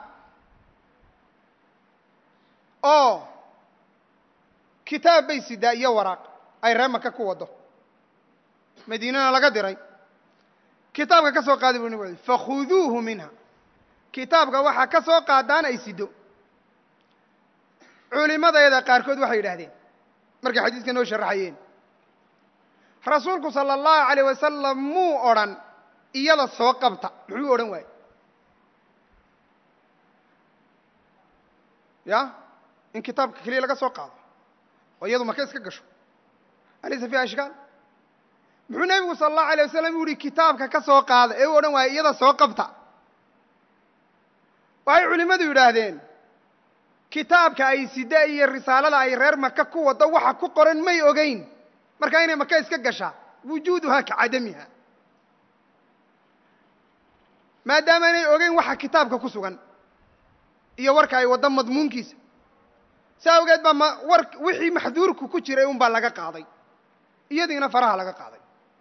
oo kitaab bay sidaa iyo waraaq ay ree maka ku waddo madiinana laga diray kitaabka ka soo qaada bu nabig ui fakhuduuhu minha kitaabka waxaa ka soo qaadaan ay sido culimadayada qaarkood waxay yidhaahdeen markay xadiiska noo sharaxayeen rasuulku sala allahu alayh wasalam muu odrhan iyada soo qabta muxuu odhan waaye ya in kitaabka keliya laga soo qaado oo iyadu maka iska gasho alaysa fiiha ishkaal muxuu nebigu sala allahu alay wasalam u yihi kitaabka ka soo qaada ee u odhan waaye iyada soo qabta waxay culimmadu yidhaahdeen kitaabka ay sida iyo risaalada ay reer maka ku waddo waxa ku qoran may ogeyn markaa inay maka iska gashaa wujuuduhaa ka cadamiha maadaama inay ogeyn waxa kitaabka ku sugan iyo warka ay waddo madmuunkiisa saa awgeed baa ma war wixii maxduurku ku jiray un baa laga qaaday iyadiina faraha laga qaaday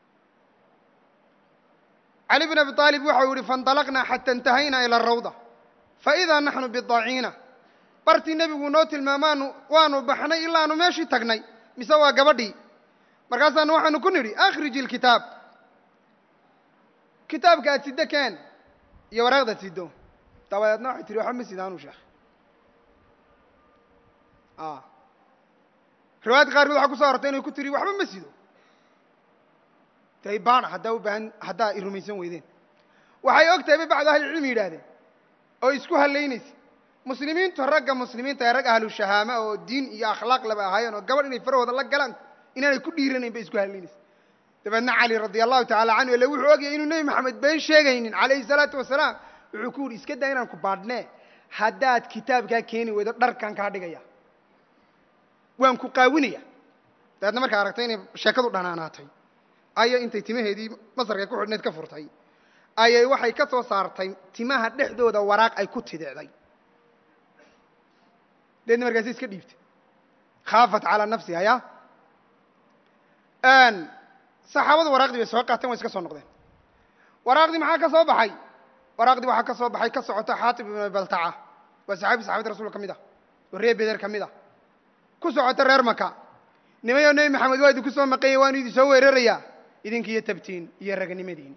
cali bn abi aalib waxau yihi faاnطalaqnaa xata اntahaynaa ilى الrawda faidaa naxnu bidaciina bartii nebigu noo tilmaamaanu waanu baxnay ilaanu meeshii tagnay mise waa gabadhii markaasaanu waxaanu ku nidhi akhrij اlkitaab kitaabka aad siddo keen iyo waraaqdaad siddo dabadeedna waxay tihi waxba ma sidaanu sheekh riwaayadka qaarkood waxaa kuso arortay inay ku tiri waxba ma sido tay baana haddaa u baahan haddaa i rumaysan weydeen waxay og tahay bay bacdu ahlicilmi yidhaahdeen oo isku hallaynaysa muslimiintu ragga muslimiinta ee rag ahlu shahaama oo diin iyo akhlaaq laba ahaayeen oo gabadh inay farahooda la galaan inaanay ku dhiiranayn bay isku hallaynaysa dabeedna cali radia allahu tacala canhu ile wuxuu ogyahay inuu nebi maxamed been sheegaynin calayhi salaatu wasalaam wuxuu ku yidhi iska daa inaan ku baadhnee haddaad kitaabkaa keeni weydo dharkan kaa dhigaya waan ku qaawinaya dabeedna markaa aragtay inay sheekadu dhanaanaatay ayay intay timaheedii masarka ku xidhnayd ka furtay ayay waxay ka soo saartay timaha dhexdooda waraaq ay ku tidicday deedna markaasi iska dhiibtay khaafat calaa nafsiha ya saxaabadu waraaqdii bay soo qaateen way iska soo noqdeen waraaqdii maxaa ka soo baxay waraaqdii waxaa ka soo baxay ka socota xaatib ibn baltaca waa saxaabi saxabada rasulka ka mid ah oo reer beder ka mid ah ku socota reer maka nimayo nebi maxamed waa idinku soo maqanya waanu idin soo weerarayaa idinkiiyo tabtiin iyo raganimadiin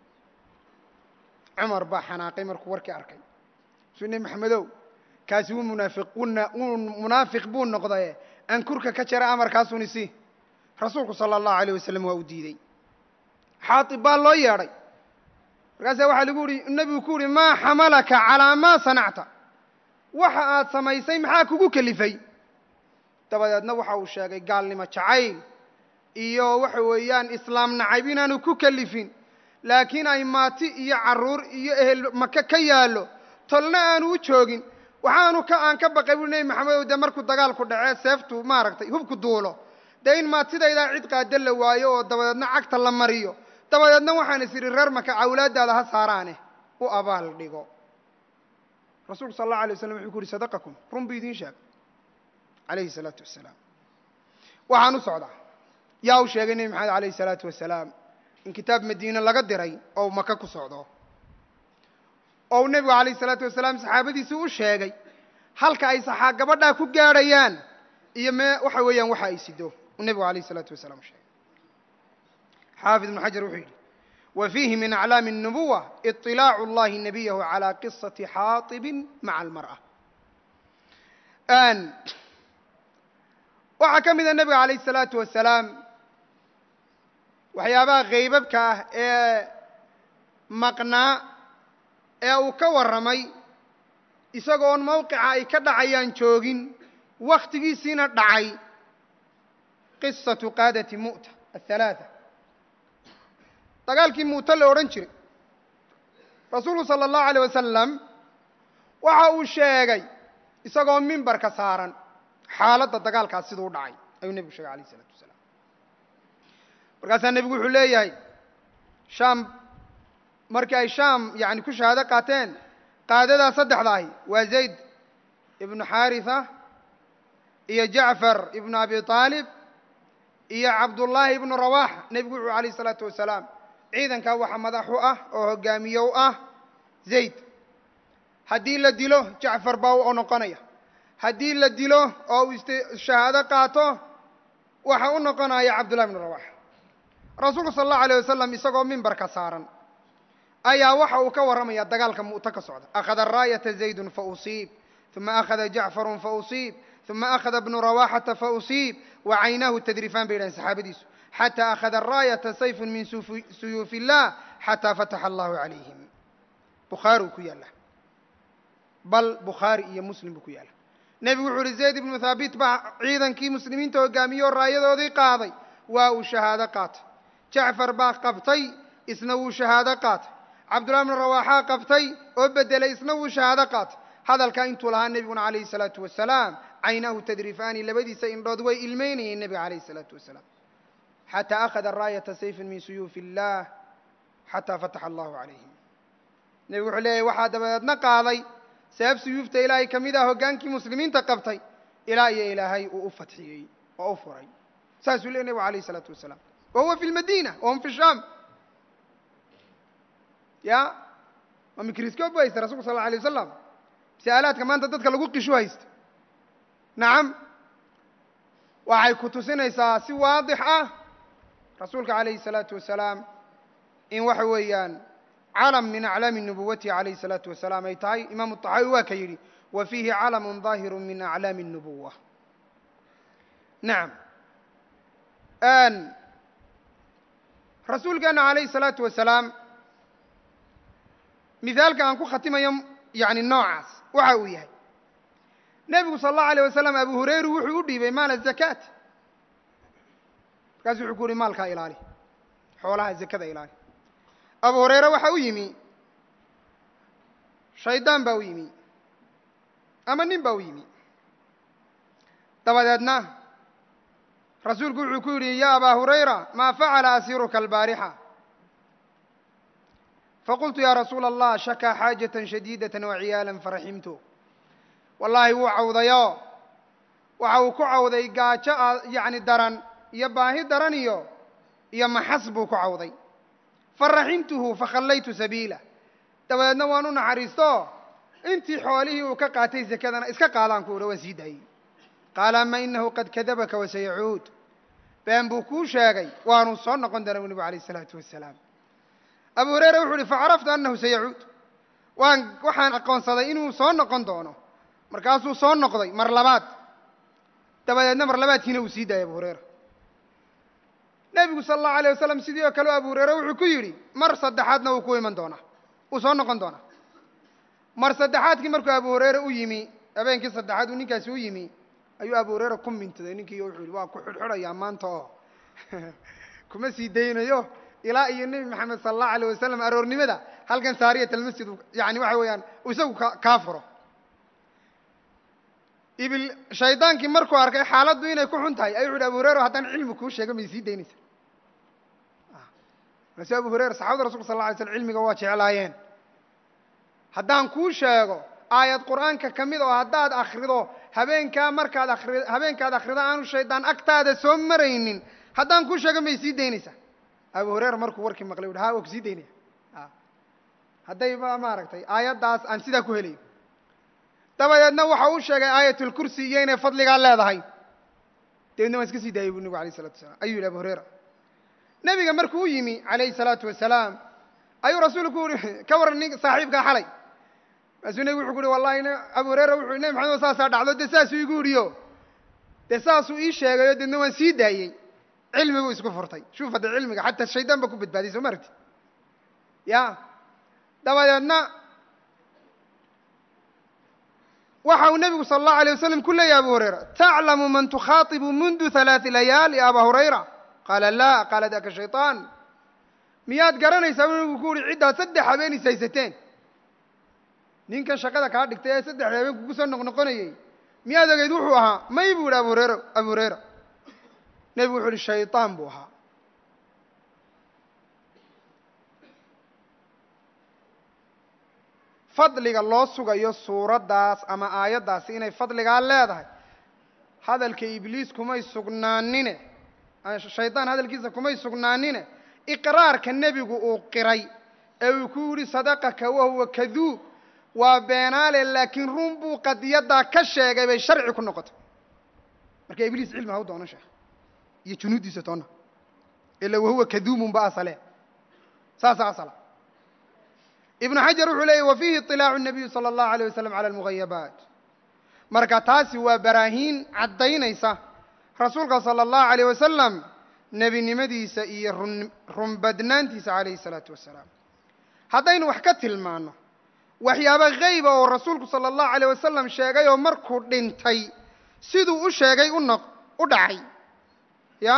cumar baa xanaaqay markuu warkii arkay suu nebi maxamedow kaasi wuu munaafiq wuu munaafiq buu noqdaye aan kurka ka jara amarkaasuni si rasuulku sala allahu alayh wasalam waa u diidey xaatib baa loo yeedhay markaasaa waxaa lagu yihi nebigu ku yihi maa xamalaka calaa maa sanacta waxa aad samaysay maxaa kugu kelifay dabadeedna waxa uu sheegay gaalnimo jacayl iyo waxa weeyaan islaam nacayb inaanu ku kelifin laakiin ay maati iyo carruur iyo ehel maka ka yaallo tolna aanu u joogin waxaanu ka aan ka baqay bui nebi maxamedow dee markuu dagaalku dhacee seeftu maaragtay hubku duulo dee in maad sidaydaa cid qaada la waayo oo dabadeedna cagta la mariyo dabadeedna waxaan is idhi reer maka awlaaddaada ha saaraane u abaal dhigo rasuulku sal allahu alay waslam wuxuu ku uhi sadaqakum run buu idiin sheegay calayhi salaatu wasalaam waxaan u socdaa yaa u sheegay nebi maxamed alayhi salaatu wasalaam in kitaab madiine laga diray oo maka ku socdo oo nebigu alayhi salaatu wasalaam saxaabadiisii u sheegay halka ay saxaa gabadhaa ku gaadhayaan iyo mee waxa weeyaan waxa ay sido uu nebigu alayhi salaatu wasalaam u sheegay xaafid ibnu xajar wuxuu yidhi wa fiihi min aclaami الnubuwa iطilaacu اllahi nabiyahu calى qisaةi xaaطibin maca almarأة waxaa ka mida nebiga alayh الsalaatu wasalaam waxyaabaha haybabka ah ee maqnaa ee uu ka warramay isagoon mawqica ay ka dhacayaan joogin wakhtigiisiina dhacay qisatu qaadati mu'ta athalaatha dagaalkii mu'ta la odhan jiray rasuulku sala allahu alayh wasalam waxa uu sheegay isagoo mimbarka saaran xaaladda dagaalkaas siduu u dhacay ayuu nebigu sheegay alayh isalaatu wasalaam markaasaa nebigu wuxuu leeyahay shaam markii ay shaam yani ku shahaado qaateen qaadadaa saddexda ahi waa zayd ibnu xaarisa iyo jacfar ibnu abi aalib iyo cabdullaahi ibnu rawaxa nebigu wuxuu alayh isalaatu wasalaam ciidankaa waxa madax u ah oo hogaamiye u ah zayd haddii la dilo jacfar baa u noqonaya haddii la dilo oo uu shahaado qaato waxa u noqonaya cabdullahi ibnu rawaxa rasuulku sala allahu alayh wasalam isagoo mimbarka saaran ayaa waxa uu ka warramaya dagaalka mu'to ka socda akhada raayata zaydun fausiib uma akhada jacfarun fausiib uma akhada bnu rawaxata fausiib wa caynaahu tadrifaan bay yidhahen saxaabadiisu xataa akhada raayata sayfun min suyuufi illah xataa fataxa allahu calayhim bukhaari uu ku yaalla bal bukhaari iyo muslim buu ku yaalla nebigu wuxuu uhi zayd ibnu thaabit baa ciidankii muslimiinta hogaamiye oo raayadoodii qaaday waa uu shahaado qaatay jacfar baa qabtay isna wuu shahaado qaatay cabdullahi bnu rawaaxaa qabtay oo beddelay isna wuu shahaado qaatay hadalkaa intuu lahaa nebiguna calayhi salaatu wasalaam caynaahu tadrifaani labadiisa indhood way ilmeynayeen nebiga calayhi salaatu wasalaam xataa akhada raayata sayfin min suyuufi illah xataa fataxa allahu calayhim nebigu wuxuu leeyahy waxaa dabadeedna qaaday sabab suyuufta ilaahay ka mid ah hoggaankii muslimiinta qabtay ilaa iyo ilaahay uu u fatxiyey oo u furay saasuu leey nebigu alayh isalaatu wasalaam wa huwa fi lmadiina wahum fi shaam ya waa microscope bu haysta rasulku sal alla alay wasalam masa'alaadka maanta dadka lagu qishu haysta nacam waxay ku tusinaysaa si waadix ah rasuulka calayhi الsalaatu wasalaam in waxa weeyaan calam min aclaami nubuwatihi calayhi الsalaatu wasalaam ay tahay imaamu طaxaawi waa ka yidhi wa fiihi calamu ظaahiru min aclaami الnubuwa nacam rasuulkeena calayhi الsalaatu wasalaam mihaalka aan ku khatimayo yani noocaas waxa uu yahay nebigu sal allahu alيyه wasalam abu hurayru wuxuu u dhiibay maal الzakaat markaasu wuxuu ku uhi maalkaa ilaali xoolaha zakada ilaali abu hurayre waxa u yimi shaydaan baa u yimi ama nin baa u yimi dabadeedna rasuulku wuxuu ku yidhi ya abaa hurayra maa facala asiiruka albaarixa faqultu ya rasuula allah shakaa xaajata shadiidaة waciyaala faraximtu wallaahi wuu cawdayo waxa uu ku cawday gaajo yani daran iyo baahi daran iyo iyo maxas buu ku cawday faraximtuhu fakhallaytu sabiilah dabadeedna waan u naxariisto intii xoolihii uu ka qaatay sakadana iska qaadaan ku uha waan sii daayey qaala ama inahu qad kadabaka wasayacuud been buu kuu sheegay waanuu soo noqon doona bu nebigu alayh isalaatu wasalaam abu hureyre wuxuu uhi facaraftu annahu sayacuud waan waxaan aqoonsaday inuu soo noqon doono markaasuu soo noqday mar labaad dabadeedna mar labaadkiina uu sii daayay abu hureyra nebigu sala allahu alayh wasalam sidii oo kale abu hureyre wuxuu ku yidhi mar saddexaadna wuu ku iman doonaa wuu soo noqon doonaa mar saddexaadkii markuu abu hureyre u yimi habeenkii saddexaad uu ninkaasi u yimi ayuu abu hureyre ku mintaday ninkii wuxuu yihi waa ku xidhxidhayaa maanta oo kuma sii daynayo ilaa iyo nebi maxamed sala allahu alayh wasalam aroornimada halkan saariyat almasjid yani waxa weeyaan isagu kaa furo ibil shaydaankii markuu arkay xaaladdu inay ku xun tahay ayuu uhi abu hurera haddaan cilmi kuu sheego may sii daynaysa markaasu abu hurera saxabada rasulka sal lla alay slam cilmiga waa jeclaayeen haddaan kuu sheego aayad qur'aanka ka mid oo haddaad akrido habeenkaa markaad akri habeenkaad akhrido aanu shaydaan agtaada soo maraynin haddaan kuu sheego may sii daynaysaa abu hurera markuu warkii maqlay uhi ha waa ku sii daynaya hadday maaragtay aayaddaas aan sidaa ku helayo dabadeedna waxa uu sheegay aayatulkursi iyo inay fadligaa leedahay dabeedna waan iska sii daayay bu nebigu alayh isalatu wasalaam ayuu yihi abu hurera nebiga markuu u yimi calayhi salaatu wasalaam ayuu rasuulku uhi ka waran nin saaxiibkaa xalay markaasuu nebigu wuxuu ku uhi wallahi abu hurera wuxuu nebi maxamed oo saasaa dhacdo dee saasuu igu idhiyo dee saasuu ii sheegayo deedna waan sii daayey cilmi buu isku furtay shuuf hadda cilmiga xataa shaydaan ba ku badbaadiyay soo ma aragti ya dabadeedna waxa uu nebigu sala allahu alay wasalam ku leeyahy abu hurayra taclamu man tukhaatibu mundu halaati layaal ya aba hurayra qaala laa qaala daka shayطaan miyaad garanaysaa u nebigu ku uhi ciddaad saddex habeen is haysateen ninkan shaqada kaa dhigtay ee saddex habeen kugu soo noqnoqonayey miyaad ogeyd wuxuu ahaa may buu yihi abu hureyra abu hurayra nebigu wuxuu ihi shayطaan buu ahaa fadliga loo sugayo suuraddaas ama aayaddaasi inay fadligaa leedahay hadalka ibliis kumay sugnaanine shaydaan hadalkiisa kumay sugnaanine iqraarka nebigu uu qiray ee uu ku yidhi sadaqaka wahuwa kaduub waa beenaale laakiin run buu qadiyaddaa ka sheegay bay sharci ku noqotay marka ibliis cilmi ha u doono sheekh iyo junuuddiisa toonna ila wahuwa kaduubun ba asale saasa asala ibnu xajar wuxuu leeyay wa fiihi iطilaacu الnabiyu salى اllahu alيه wasalam cala almugayabaat marka taasi waa baraahiin caddaynaysa rasuulka salى اllahu alيyh wasalam nebinimadiisa iyo run runbadnaantiisa calayhi الsalaatu wasalaam haddaynu wax ka tilmaano waxyaaba hayba oo rasuulku salى اllahu alيyh wasalam sheegay oo markuu dhintay siduu u sheegay unoq u dhacay ya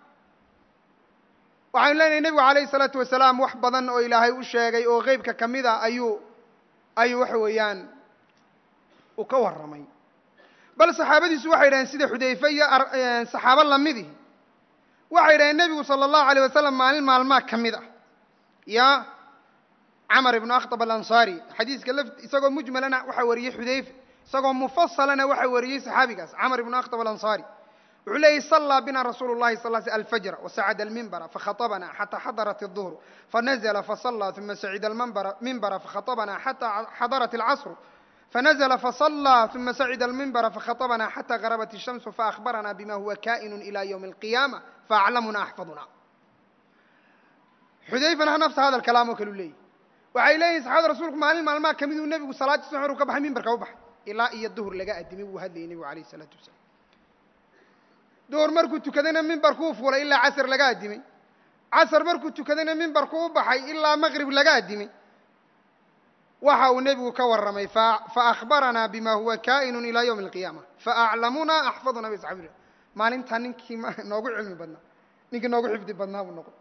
waxaynu leenahay nebigu calayhi isalaatu wasalaam wax badan oo ilaahay u sheegay oo qeybka ka mid a ayuu ayuu waxa weeyaan uu ka warramay bal saxaabadiisu waxay yidhaheen sida xudayfe iyo saxaabo lamidihi waxay yidhaheen nebigu sala allahu alayh wasalam maalin maalmaa ka mid ah ya camar ibnu akhtab alansaari xadiiska laf isagoo mujmalana waxaa wariyey xudayfe isagoo mufasalana waxaa wariyey saxaabigaas camar ibnu akhtab alansaari wuxuu leeyay صلى bna rasuul الlahi صل ل الفجر وsacd الmiنbر فkhaطبna xatى xadرت الظهر فنزل فصلى ثuma sacd الmiنbر فkhaطبna xatى xadرت الcصر فنزل فصلى ثuma sacd الmiنbر فkhaطبna xatى غربت الشhمس فأخبرna bma huwa kائن إلى yوم القiyامة فأعلمna أحفظna xudayfana nafsa hada kalaam oo kalu leeyay waxay leeyihin saxaabada rasulku maalin maalmaha ka miduu nebigu salaadii suxur ka baxay mimbarka u baxay ilaa iyo duhur laga adimay wuu hadlayay nebigu alayه الصلاaةu وaسلام duhur markuu tukadayna mimbarkuu fuulay ilaa casr laga addimay casr markuu tukadayna mimbarku u baxay ilaa maqrib laga addimay waxa uu nebigu ka warramay faأkhbaranaa bima huwa ka'inu ilى ywmi القiyama faأclamuna axfaduna bay saxabi maalintaa ninkii noogu cilmi badnaa ninkii noogu xifdi badnaa buu noqon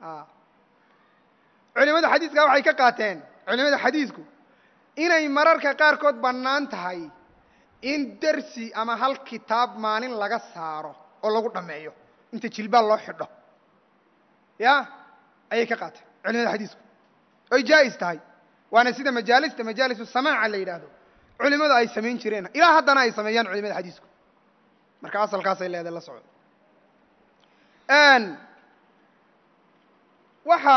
culimada xadiiska waxay ka qaateen culimada xadiisku inay mararka qaarkood bannaan tahay in dersi ama hal kitaab maalin laga saaro oo lagu dhammeeyo inta jilbaal loo xidho ya ayay ka qaateen culimada xadiisku oy jaa'is tahay waana sida majaalista majaalisu samaaca la yidhaahdo culimadu ay samayn jireen ilaa haddana ay sameeyaan culimada xadiisku marka asalkaasay leedahay la socdo waxa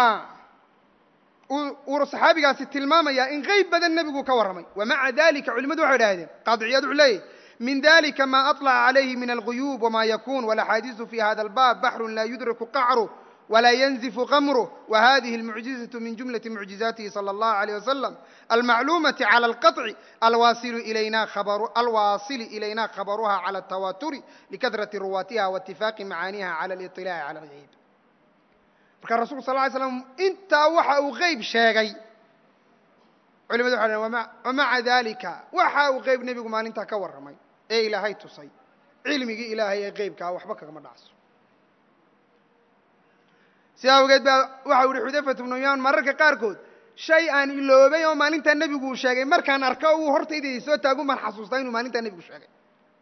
uu saxaabigaasi tilmaamayaa in qeyb badan nebigu ka warramay wamaca dalika culimadu waxay idhahdeen qaadiciyaad wuxuu leeyahy min dalika ma aطلca عalayhi min alguyuub wma yakun walaxaadiiثu fi hada اlbab baxru la yudraku qacru wla ynzifu qamruh whadihi اlmucjizaة min jumlaةi mucjizaatihi salى اllahu عalيه wasalam almacluumaةi calى اlqaطci alwaasili ilayna khabaruha calى الtawaturi likadrati ruwaatiha waاtifaaqi macaaniha calى اliطilaaci calى اlgayb marka rasulku sal ly slam intaa waxa uu qeyb sheegay culimadu waxay dhahn wamaca dalika waxa uu qeyb nebigu maalintaa ka warramay ee ilaahay tusay cilmigii ilaahay ee qeybkaa waxba kagama dhacso si awgeed baa waxau yihi xudayfat bnu yaman mararka qaarkood shay aan iloobay oo maalintaa nebigu uu sheegay markaan arko uu hortayda soo taagun baan xasuustaa inuu maalintaa nebigu sheegay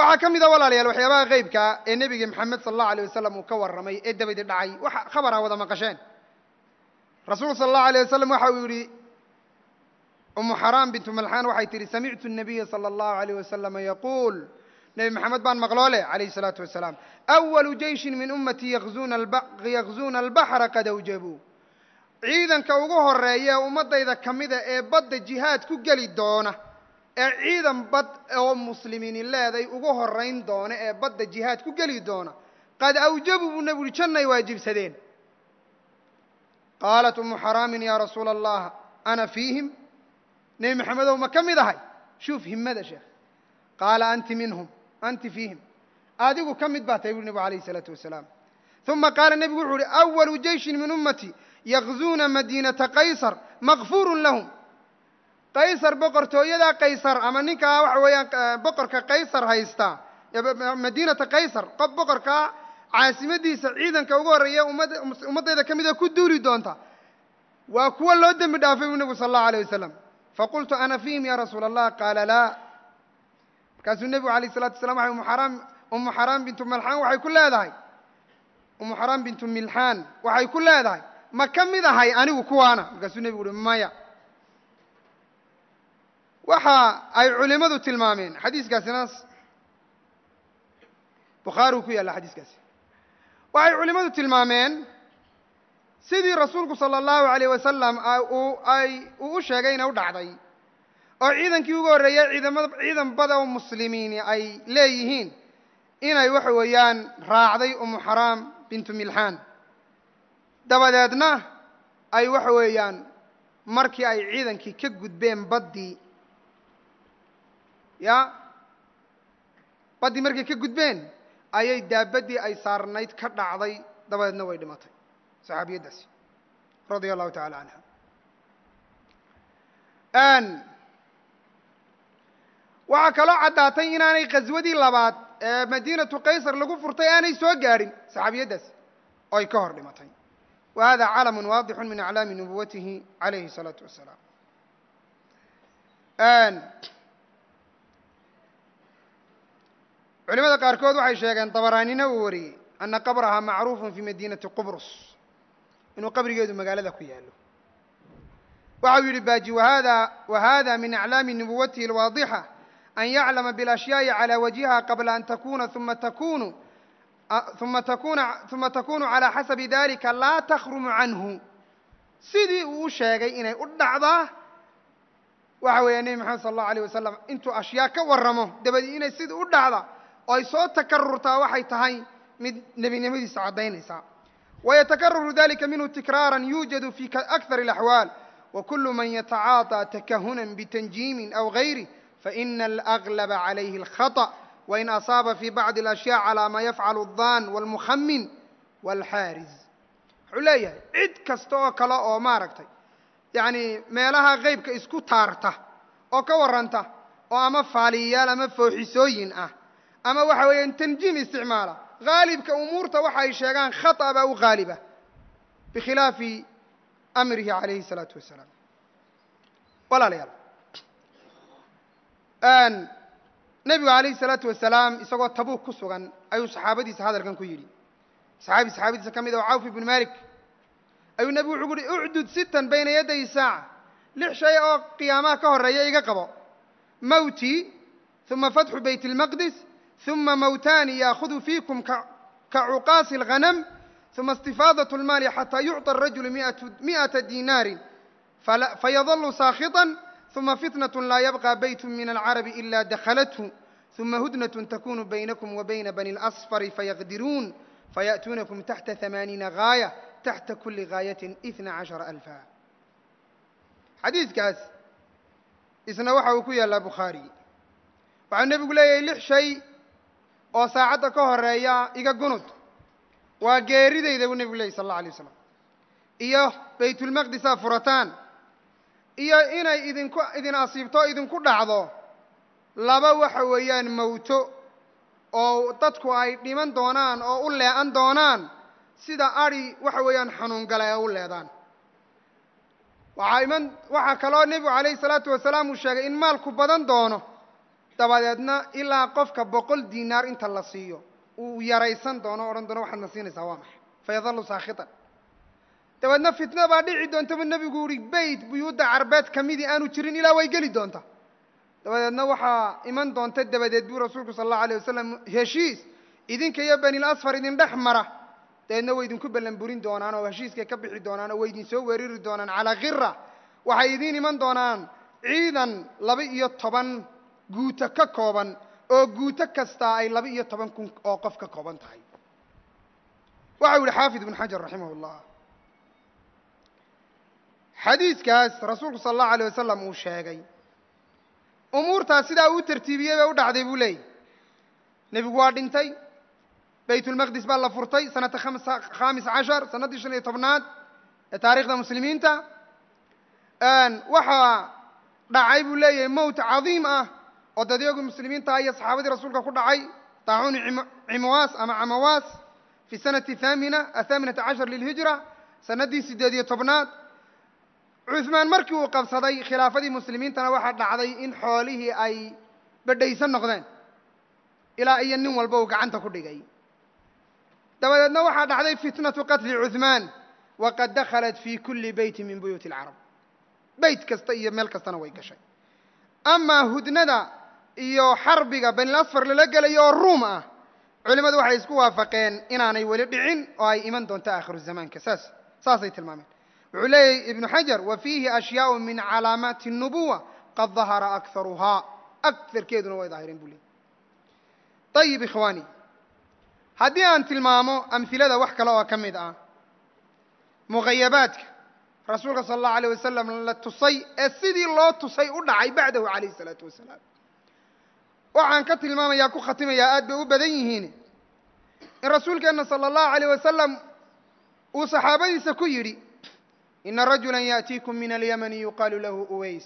waxaa ka mid a walaalayaal waxyaabaha qeybkaa ee nebiga maxamed sala allahu alay wasalam uu ka warramay ee dabadi dhacay wax khabar a wada maqasheen rasuulku sala allahu alayh wasalam waxa uu yidhi umu xaraam bintu malxaan waxay tidhi samictu الnabiya salى اllahu alayh wasalama yaquul nebi maxamed baan maqloole calayhi الsalaatu wasalaam awalu jeyshin min ummatii yakzuuna albaxra qad awjabuu ciidanka ugu horeeya ee ummaddayda ka mida ee badda jihaad ku geli doona ee ciidan bad oo muslimiini leeday ugu horayn doona ee badda jihaad ku geli doona qad awjabuu buu nebigu uhi jannay waajibsadeen qaalat umu xaraamin yaa rasuula allah ana fiihim nebi maxamedow ma ka mid ahay shuuf himmada sheekh qaala anti minhum anti fiihim adigu ka mid baa tahay buuri nebigu alayh isalaatu wasalaam uma qaala nebigu wuxuu uhi awalu jeyshin min ummatii yakzuuna madiinata qaysar makfuurun lahum qaysar boqortooyadaa qaysar ama ninkaa waxa weeyaan boqorka qaysar haystaa madiinata qaysar qof boqorkaa caasimadiisa ciidanka ugu horreeya ummad ummaddayda ka mida ku duuli doonta waa kuwa loo dembi dhaafay buu nebigu sala allahu alayh wasalam faqultu ana fiihim ya rasuula allah qaala laa markaasuu nebigu alayh isalatu wasalaam waxay umu xaraam umu xaraam bintu malxaan waxay ku leedahay umu xaraam bintu milxaan waxay ku leedahay ma ka mid ahay anigu kuwaana markaasuu nebigu uhi maya waxa ay culimmadu tilmaameen xadiiskaasina bukhaari uu ku yaalla xadiiskaasi waxay culimmadu tilmaameen sidii rasuulku sala allahu alayh wasalam uu ay uu u sheegayna u dhacday oo ciidankii ugu horreeyay ciidamada ciidan bada oo muslimiini ay leeyihiin inay waxa weeyaan raacday umu xaraam bintu milxaan dabadeedna ay waxa weeyaan markii ay ciidankii ka gudbeen baddii ya baddii markay ka gudbeen ayay daabaddii ay saarnayd ka dhacday dabadeedna way dhimatay saxaabiyaddaasi radia allahu tacala canha waxaa kaloo caddaatay inaanay khaswadii labaad ee madiinatu qaysar lagu furtay aanay soo gaadhin saxaabiyaddaasi oo ay ka hor dhimatay wa hada calamun waadixun min aclaami nubuwatihi calayhi الsalaatu wasalaam culimada qaarkood waxay sheegeen dabaraanina uu wariyey ana qabraha macruufun fi madiinati qubrus inuu qabrigeedu magaalada ku yaalo waxa uu yidhi baaji wahada wahada min aclaami nubuwatihi alwaadixa an yaclama biاlashyaai calى wajhiha qabla an takuna uma takunu uma takuna uma takunu calى xasabi dalika laa takhrumu canhu sidii uu u sheegay inay u dhacdaa waxa weeya nebi maxamed sala allahu alayh wasalam intuu ashyaa ka warramo dabadii inay sidii u dhacda oo ay soo takarurtaa waxay tahay mid nebinimadiisa caddaynaysaa waytakararu dalika minhu tikraara yuujadu fi akthar اlaxwaal wakulu man yatacaaطى takahunan bitanjiimin aw gayrih faina alaglaba calayhi اlkhaطأ wain asaaba fi bacdi اlashyaء calى ma yafcalu الdan wاlmukhamin wاlxaariz wuxuu leeyahay cid kasta oo kale oo maaragtay yacni meelaha qeybka isku taarta oo ka warranta oo ama faaliyayaal ama fooxisooyin ah ama waxa weeyaan tanjiim isticmaala haalibka umuurta waxa ay sheegaan khata baa u haaliba bikhilaafi amrihi calayhi الsalaatu wasalaam walaalayaal nebigu calayhi الsalaatu wasalaam isagoo tabuuk ku sugan ayuu saxaabadiisa hadalkan ku yidhi saxaabi saxaabadiisa ka mid oo cawf ibnu malik ayuu nebigu wuxuu ku uhi ucdud sitan bayna yaday saaca lix shay oo qiyaamaha ka horreeya iga qabo mawtii uma fatxu bayt اlmaqdis uma mawtaani yaakhuduu fiikum kacuqaasi اlghanam uma istifaadaة اlmaali xataa yucطى الrajulu miئaةa dinaarin fayadalu saakhiطa uma fitnaة laa yabqى bayt min alcarabi ila dakhalathu uma hudnaة takunu baynakum wa bayna bani اlasfari fayaqdiruun fayaأtuunakum taxta ثamaaniina gaayة taxta kuli gaayatin ina cashara alfa xadiidkaas isna waxa uu ku yaallaa bukhaari waxau nebigu leeyahay lix shay oo saacadda ka horeeya iga gunud waa geeridayda buu nebigu leeyay sal alla alay waslam iyo baytulmaqdisaa furataan iyo inay idinku idin asiibto o idinku dhacdo laba waxa weeyaan mawto oo dadku ay dhiman doonaan oo u lee'an doonaan sida adhi waxa weeyaan xanuun gala ee u leedaan waxaa iman waxaa kaloo nebigu calayhi salaatu wasalaam uu sheegay in maalku badan doono dabadeedna ilaa qofka boqol diinaar inta la siiyo uu yaraysan doono o odhan doono waxaad na siinaysaa waa maxay fayadalu saakhitan dabeedna fitna baa dhici doonta bu nebigu uhi beyt buyuudda carbeed ka midii aanu jirin ilaa way geli doonta dabadeedna waxaa iman doonta dabadeed buu rasuulku sala allahu alay wasalam heshiis idinka iyo banil asfar idin dhex mara dabeedna way idinku ballanburin doonaan oo heshiiskay ka bixi doonaan oo way idin soo weerari doonaan calaa khira waxay idiin iman doonaan ciidan laba iyo toban guuto ka kooban oo guuto kastaa ay laba iyo toban kun oo qof ka kooban tahay waxau yihi xaafid ibnu xajar raximah llah xadiidkaas rasuulku sala allahu alay wasalam uu sheegay umuurtaas sidaa uu tartiibiyey bay u dhacday buu leeyay nebigu waa dhintay baytulmaqdis baa la furtay sanata khamis cashar sannaddii shan iyo tobnaad ee taarikhda muslimiinta waxaa dhacay buu leeyahay mowt cadiim ah oo dadyagu muslimiinta iyo saxaabadii rasuulka ku dhacay daacuuni cimawaas ama camawaas fi sanati thamina athaaminata cashar lilhijra sannaddii siddeed iyo tobnaad cuhmaan markii uu qabsaday khilaafadii muslimiintana waxaa dhacday in xoolihii ay badhaysan noqdeen ilaa iyo nin walba uu gacanta ku dhigay dabadeedna waxaa dhacday fitnatu qatli cuhmaan waqad dakhalat fi kuli beyti min buyuuti alcarab beyt kasta iyo meel kastana way gashay amaa hudnada iyo xarbiga banil asfar lala gelayo oo ruum ah culimmadu waxay isku waafaqeen inaanay weli dhicin oo ay iman doonto aakhiru zamaanka saas saasay tilmaameen wuxuu leeyahy ibnu xajar wa fiihi ashyaau min calaamaati الnubuwa qad dahara akharuhaa akarkeeduna way daahireen buu leeyay ayib ikhwaani haddii aan tilmaamo amhilada wax kale oo ka mid ah muqayabaadka rasuulka sala allahu alayh wasalam la tusay ee sidii loo tusay u dhacay bacdahu calayh isalaatu wasalaam waxaan ka tilmaamayaa ku khatimayaa aad bay u badan yihiin in rasuulkeenna sala allahu alayh wasalam uu saxaabadiisa ku yidhi ina rajula yaأtiikum min alyamani yuqaalu lahu uways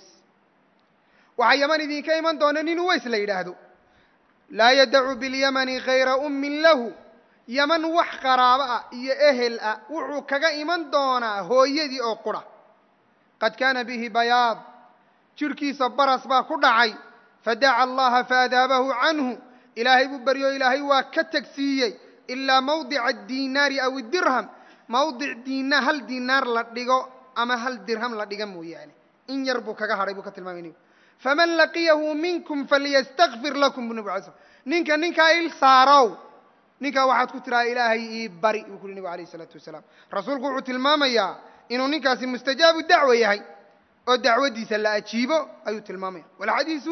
waxaa yaman idinka iman doona nin uways la yidhaahdo laa yadacu biاlyamani kayra ummin lahu yaman wax qaraabo ah iyo ehel ah wuxuu kaga iman doonaa hooyadii oo qura qad kaana bihi bayaad jidhkiisa baras baa ku dhacay fadaca allaha faadaabahu canhu ilaahay buu baryo ilaahay waa ka tegsiiyey ilaa mawdica adinaari aw dirham mawdic diina hal dinaar la dhigo ama hal dirham la dhiga mooyaane in yar buu kaga hadhay buu ka tilmaamay nebigu faman laqiyahu minkum falyastakfir lakum bu nabig alay slam ninka ninkaa il saarow ninkaa waxaad ku tiraa ilaahay ii bari buu ku uhi nebigu alayh isalaatu wasalaam rasuulku wuxuu tilmaamayaa inuu ninkaasi mustajaabu dacwa yahay oo dacwaddiisa la ajiibo ayuu tilmaamaya walxadiisu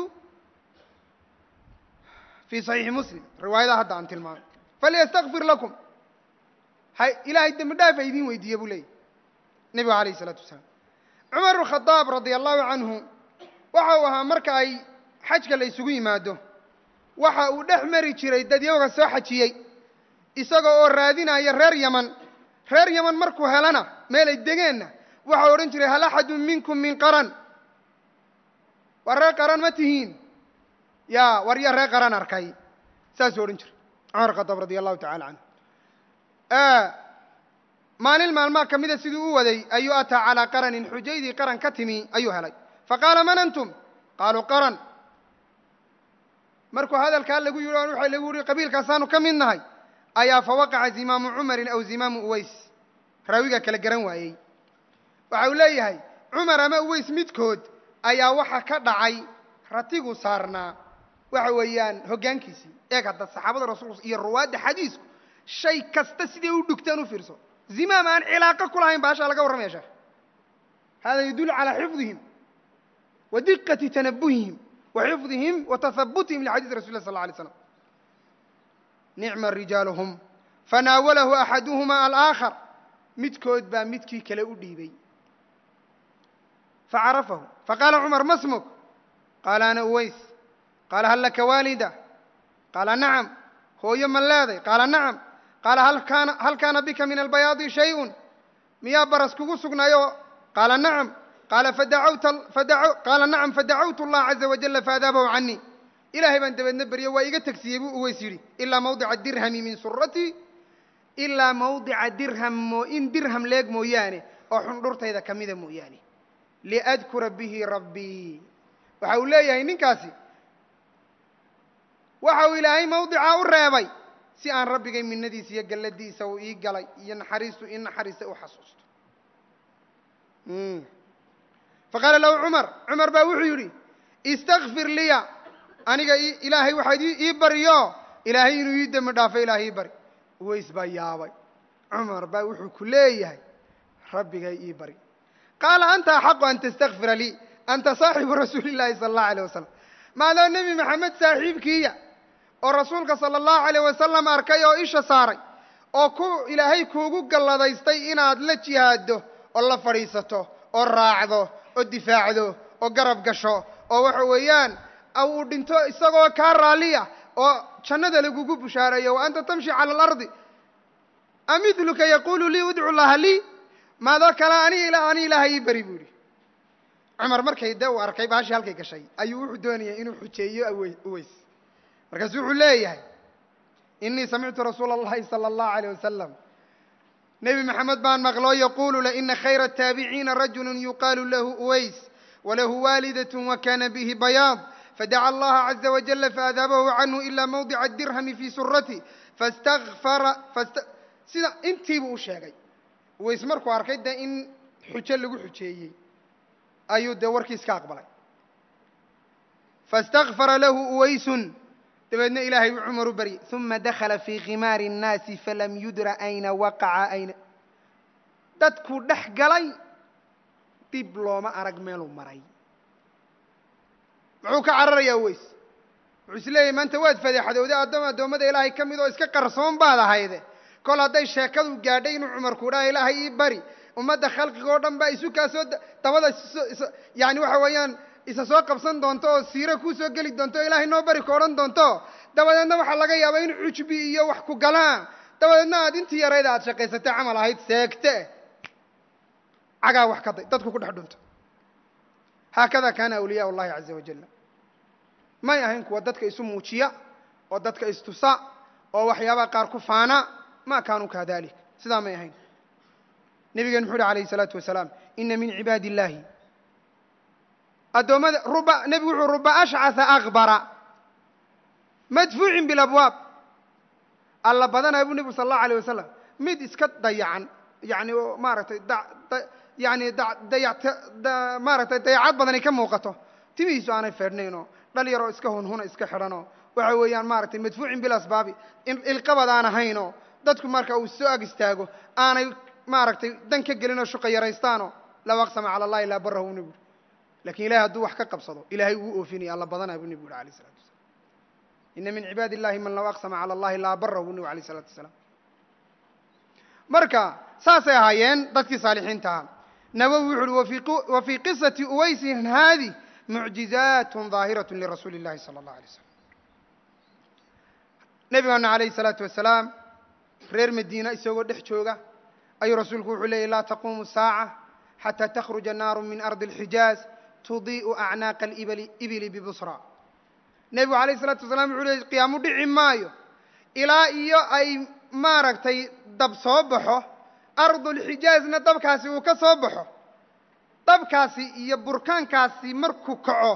fii saxiixi muslim riwaayada hadda aan tilmaamay falyastakfir lakum ha ilaahay dembi dhaaf a idiin weydiiye buu leeyay nebigu alayh isalaatu wasalaam cumar bn khadaab radia allahu canhu waxa uu ahaa marka ay xajka la isugu yimaado waxa uu dhex mari jiray dad yaga soo xajiyey isaga oo raadinaya reer yaman reer yaman markuu helana meel ay degeenna waxau odhan jiray hal axadun minkum min qaran war reer qaran ma tihiin ya war ya reer qaran arkay saasuu odhan jiray cumar khadaab radia allahu tacala canhu maalin maalmaa ka mida siduu u waday ayuu ataa calaa qaranin xujaydii qaran ka timi ayuu helay faqaala man antum qaaluu qaran markuu hadalkaa lagu yidhi waxa lagu yihi qabiilkaasaanu ka mid nahay ayaa fawaqaca zimaamu cumarin aw zimaamu uways raawigaa kala garan waayey waxa uu leeyahay cumar ama uways midkood ayaa waxa ka dhacay ratigu saarnaa waxa weeyaan hoggaankiisii eeg hadda saxaabada rasuulka iyo ruwaadda xadiisku shay kasta siday u dhugtaan u fiirso zimaam aan cilaaqo ku lahayn baashaa laga warramaya sheekh hada yadullu calaa xifdihim wa diqati tanabuhihim wa xifdihim wa tahabutihim lixadiisi rasul lah sal lla alay slam nicma rijaaluhum fanaawalahu axaduhuma alaakhar midkood baa midkii kale u dhiibay facarafahu faqaala cumar ma smuk qaala ana uways qaala hal laka waalida qaala nacam hooyo ma leeday qaala nacam qaala hal kaana bika min albayaadi shayun miyaa baras kugu sugnaayo qaala nacam qaala qaala nacam fadacawtu allah caza wajala faadaabahu canii ilaahay baan dabeedna berye waa iga tegsiiyey buu uways yidhi ilaa mawdica dirhami min suratii ilaa mawdica dirham in dirham leeg mooyaane oo xundhurtayda ka mida mooyaane liadkura bihi rabbii waxa uu leeyahay ninkaasi waxa uu ilaahay mawdicaa u reebay si aan rabbigay minadiisa iyo galladiisa uu ii galay iyo naxariistu ii naxariistay u xasuusto faqaala lahu cumar cumar baa wuxuu yidhi istakfir liya aniga ilaahay waxaad ii bariyo ilaahay inuu ii dembi dhaafo ilaahay ii bari uways baa yaabay cumar baa wuxuu ku leeyahay rabbigay ii bari qaala anta axaqu an tastakfira lii anta saaxibu rasuuli llahi sala allahu alayh wasalam maadoo nebi maxamed saaxiibkiiya oo rasuulka sala allahu alayh wasalam arkay oo isha saaray oo ku ilaahay kuugu galladaystay inaad la jihaaddo oo la fadhiisato oo raacdo oo difaacdo oo garab gasho oo waxa weeyaan uu dhinto isagoo kaa raalliya oo jannada lagugu bushaareeyo wa anta tamshi cala alardi amidluka yaquulu lii udcu llaha lii maadoo kale ani ani ilaahay ii bari buu yidhi cumar markay dee uu arkay baashii halkay gashay ayuu wuxuu doonayay inuu xujeeyo uweys markaasu wuxuu leeyahay inii samictu rasuula allahi sala allahu alayh wasalam nebi maxamed baan maqloo yaquulu laina khayra ataabiciina rajulu yuqaalu lahu uways walahu waalidat wakana bihi bayaad fadaca allaha caza wajala faadaabahu canhu ila mawdica dirhami fi surati fastakfara sida intiibuu u sheegay uways markuu arkay dee in xujo lagu xujeeyey ayuu dee warkiis ka aqbalay faاstakfara lahu uwaysun dabeedna ilaahay uu cumar u baryay uma dakala fii khimaari الnaasi falam yudra ayna waqaca ayna dadkuu dhex galay dib looma arag meeluu maray muxuu ka cararayaa uways wuxuu is leeyahy maanta waad fadeexadowday addoom addoommada ilaahay ka mid oo iska qarsoon baad ahayde kol hadday sheekadu gaadhay inuu cumarku dhaha ilaahay ii bari ummadda khalqiga oo dhan baa isu kaa soo dabada yani waxa weeyaan isa soo qabsan doonto oo siiro kuu soo geli doonto o ilaahay noo bari ka odhan doonto dabadeedna waxaa laga yaabaa in cujbi iyo wax ku galaan dabadeedna aad intii yarayda aad shaqaysatay camal ahayd seegte cagaa wax ka day dadku ku dhex dhunto haakada kaana awliyaa ullahi caza wajalla may ahayn kuwa dadka isu muujiya oo dadka istusa oo waxyaabaha qaar ku faana ma kaanuu kadalik sidaa may ahayn nebigen muxuu uhi alayh الsalaatu wasalaam ina min cibaadi اllahi addoommada ruba nebigu wuxuu ruba ashcaثa akbara madfuucin biاlabwaab alla badanaa buu nebigu sal اllahu alيه wasalam mid iska dayacan yani maaragtay yani dayat maaragtay dayacad badanay ka muuqato timihiisu aanay feedhnaynoo dhal yaroo iska hunhuna iska xidhanoo waxa weeyaan maaragtay madfuucin bilasbaabi ilqabad aan ahaynoo dadku marka uu soo ag istaago aanay maaragtay dan ka gelinoo shuqa yaraystaanoo law aqsama cala allahi laa barahu bu nebi uri lakin ilahay hadduu wax ka qabsado ilahay wuu oofinaya alla badanaa buu nebi uri alayh isalatu wasalaam ina min cibaadi illahi man law aqsama cala allahi laa barahu bu nebi alayh isalatu wasalaam marka saasay ahaayeen dadkii saalixiinta ahaa nawowi wuxu uhi wa fii qisati uwaysin haadi mucjizaat ظaahiraة lirasuuli اllahi salى اllah alay slam nebigaana alayh الsalaatu wasalaam reer madiina isagoo dhex jooga ayuu rasuulku wuxuu leeyay laa taquumu saaca xataa takhruja naaru min ardi اlxijaaz tudii'u acnaaqa ibili bibusra nebigu alayh الsalaatu wasalaam wuxuu leeyay qiyaamu dhici maayo ilaa iyo ay maaragtay dab soo baxo ardulxijaazna dabkaasi uu ka soo baxo dabkaasi iyo burkaankaasi markuu kaco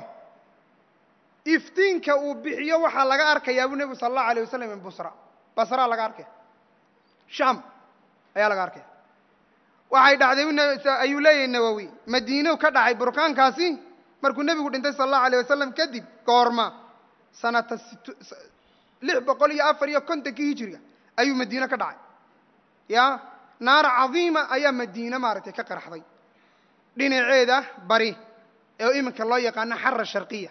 iftiinka uu bixiyo waxaa laga arkayaa buu nebigu sala allahu alay wasalam min busra basraa laga arkaya sham ayaa laga arkaya waxay dhacday ayuu leeyahay nawowi madiinu ka dhacay burkaankaasi markuu nebigu dhintay sala allahu alayh wasalam kadib goorma sanata lix boqol iyo afar iyo kontonkii hijiriga ayuu madiine ka dhacay ya naar cadiima ayaa madiine maaragtay ka qarxday dhinaceeda bari ee iminka loo yaqaano xara sharqiya